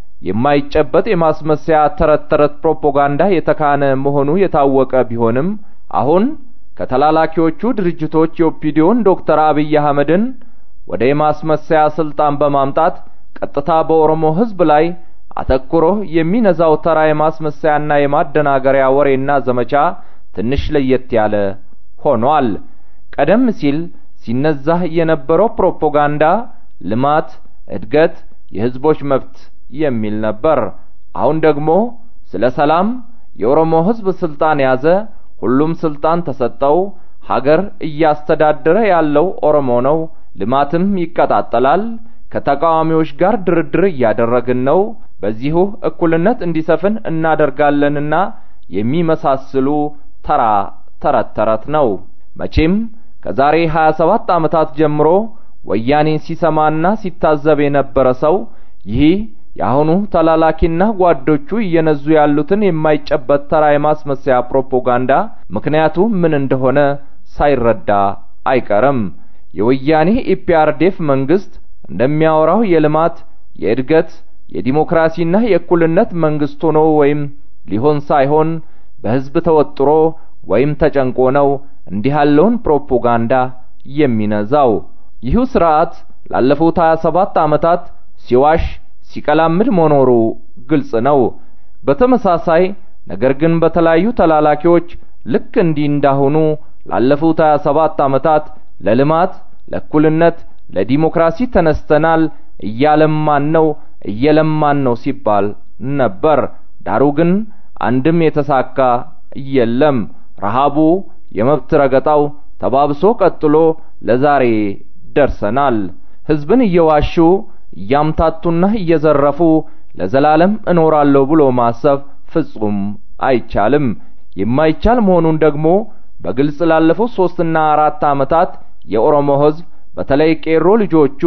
የማይጨበጥ የማስመሰያ ተረት ተረት ፕሮፓጋንዳ የተካነ መሆኑ የታወቀ ቢሆንም አሁን ከተላላኪዎቹ ድርጅቶች የኦፒዲዮን ዶክተር አብይ አህመድን ወደ የማስመሰያ ስልጣን በማምጣት ቀጥታ በኦሮሞ ህዝብ ላይ አተኩሮ የሚነዛው ተራ የማስመሰያና የማደናገሪያ ወሬና ዘመቻ ትንሽ ለየት ያለ ሆኗል። ቀደም ሲል ሲነዛ የነበረው ፕሮፓጋንዳ ልማት፣ እድገት፣ የህዝቦች መብት የሚል ነበር። አሁን ደግሞ ስለ ሰላም፣ የኦሮሞ ህዝብ ስልጣን ያዘ፣ ሁሉም ስልጣን ተሰጠው፣ ሀገር እያስተዳደረ ያለው ኦሮሞ ነው፣ ልማትም ይቀጣጠላል፣ ከተቃዋሚዎች ጋር ድርድር እያደረግን ነው፣ በዚሁ እኩልነት እንዲሰፍን እናደርጋለንና የሚመሳስሉ ተራ ተረት ተረት ነው። መቼም ከዛሬ 27 ዓመታት ጀምሮ ወያኔን ሲሰማና ሲታዘብ የነበረ ሰው ይህ የአሁኑ ተላላኪና ጓዶቹ እየነዙ ያሉትን የማይጨበት ተራ የማስመሰያ ፕሮፓጋንዳ ምክንያቱ ምን እንደሆነ ሳይረዳ አይቀርም። የወያኔ ኢፒአርዴፍ መንግስት እንደሚያወራው የልማት፣ የእድገት፣ የዲሞክራሲና የእኩልነት መንግስት ሆኖ ወይም ሊሆን ሳይሆን በህዝብ ተወጥሮ ወይም ተጨንቆ ነው እንዲህ ያለውን ፕሮፓጋንዳ የሚነዛው። ይህ ስርዓት ላለፉት 27 ዓመታት ሲዋሽ ሲቀላምድ መኖሩ ግልጽ ነው። በተመሳሳይ ነገር ግን በተለያዩ ተላላኪዎች ልክ እንዲህ እንዳሁኑ ላለፉት 27 ዓመታት ለልማት፣ ለእኩልነት፣ ለዲሞክራሲ ተነስተናል፣ እያለማን ነው፣ እየለማን ነው ሲባል ነበር። ዳሩ ግን አንድም የተሳካ የለም። ረሃቡ፣ የመብት ረገጣው ተባብሶ ቀጥሎ ለዛሬ ደርሰናል። ህዝብን እየዋሹ እያምታቱና እየዘረፉ ለዘላለም እኖራለሁ ብሎ ማሰብ ፍጹም አይቻልም። የማይቻል መሆኑን ደግሞ በግልጽ ላለፉት ሶስትና አራት ዓመታት የኦሮሞ ህዝብ በተለይ ቄሮ ልጆቹ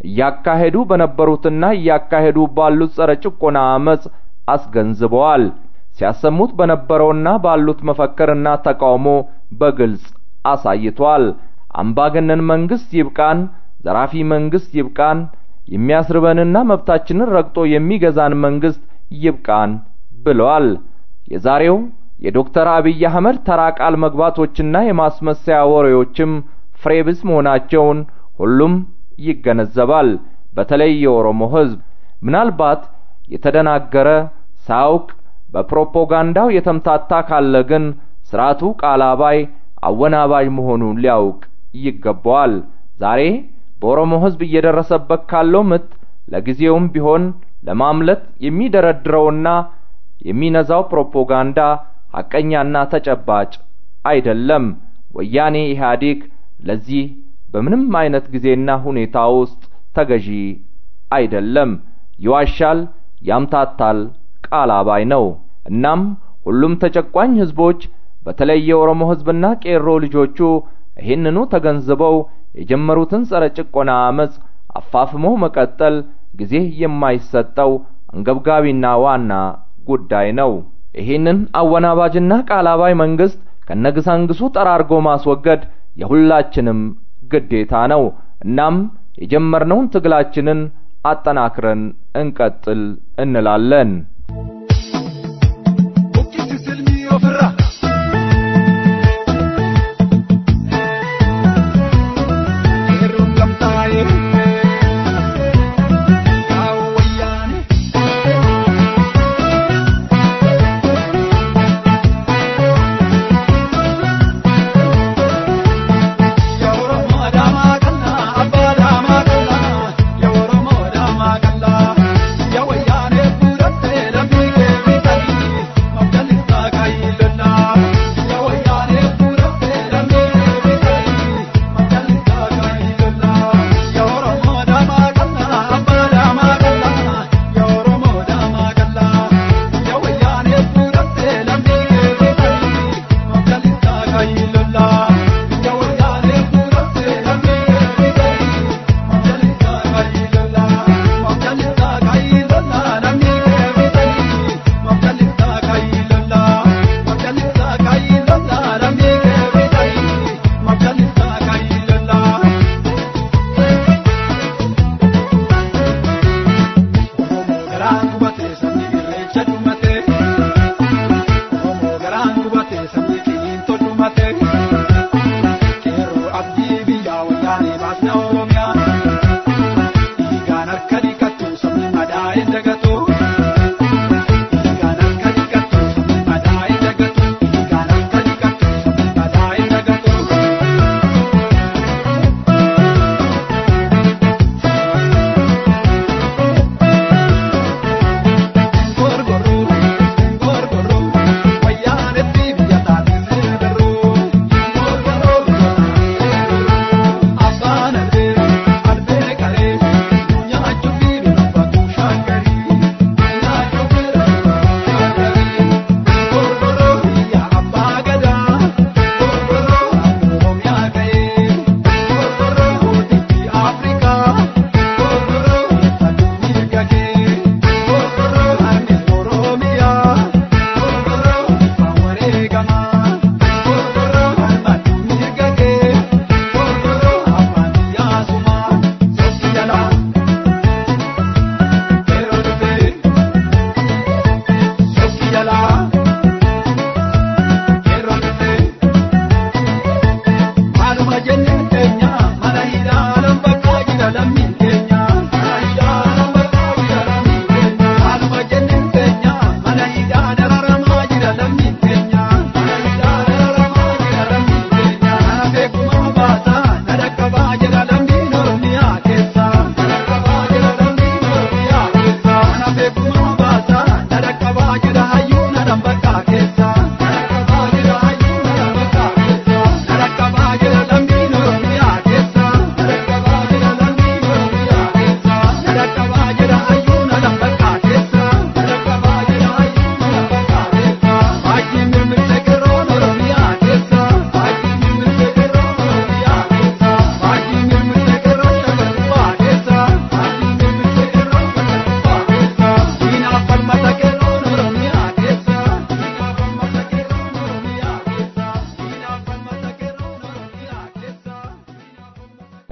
እያካሄዱ በነበሩትና እያካሄዱ ባሉት ጸረ ጭቆና አመጽ አስገንዝበዋል። ሲያሰሙት በነበረውና ባሉት መፈክርና ተቃውሞ በግልጽ አሳይቷል። አምባገነን መንግስት ይብቃን፣ ዘራፊ መንግስት ይብቃን፣ የሚያስርበንና መብታችንን ረግጦ የሚገዛን መንግስት ይብቃን ብለዋል። የዛሬው የዶክተር አብይ አህመድ ተራ ቃል መግባቶችና የማስመሰያ ወሬዎችም ፍሬ ቢስ መሆናቸውን ሁሉም ይገነዘባል። በተለይ የኦሮሞ ህዝብ ምናልባት የተደናገረ ሳያውቅ በፕሮፓጋንዳው የተምታታ ካለ ግን ስርዓቱ ቃላባይ አወናባጅ መሆኑን ሊያውቅ ይገባዋል። ዛሬ በኦሮሞ ህዝብ እየደረሰበት ካለው ምት ለጊዜውም ቢሆን ለማምለጥ የሚደረድረውና የሚነዛው ፕሮፓጋንዳ ሐቀኛና ተጨባጭ አይደለም። ወያኔ ኢህአዴግ ለዚህ በምንም አይነት ጊዜና ሁኔታ ውስጥ ተገዢ አይደለም። ይዋሻል፣ ያምታታል፣ ቃል አባይ ነው። እናም ሁሉም ተጨቋኝ ህዝቦች በተለይ የኦሮሞ ህዝብና ቄሮ ልጆቹ ይህንኑ ተገንዝበው የጀመሩትን ጸረ ጭቆና አመጽ አፋፍሞ መቀጠል ጊዜ የማይሰጠው አንገብጋቢና ዋና ጉዳይ ነው። ይህንን አወናባጅና ቃላባይ መንግስት ከነግሳንግሱ ጠራርጎ ማስወገድ የሁላችንም ግዴታ ነው። እናም የጀመርነውን ትግላችንን አጠናክረን እንቀጥል እንላለን። Adama kana abada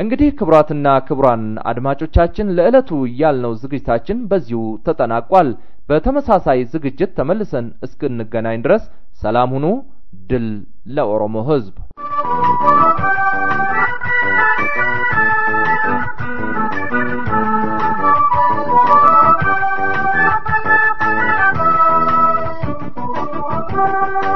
እንግዲህ ክቡራትና ክቡራን አድማጮቻችን ለዕለቱ ያልነው ዝግጅታችን በዚሁ ተጠናቋል። በተመሳሳይ ዝግጅት ተመልሰን እስክንገናኝ ድረስ ሰላም ሁኑ። ድል ለኦሮሞ ሕዝብ! Thank you.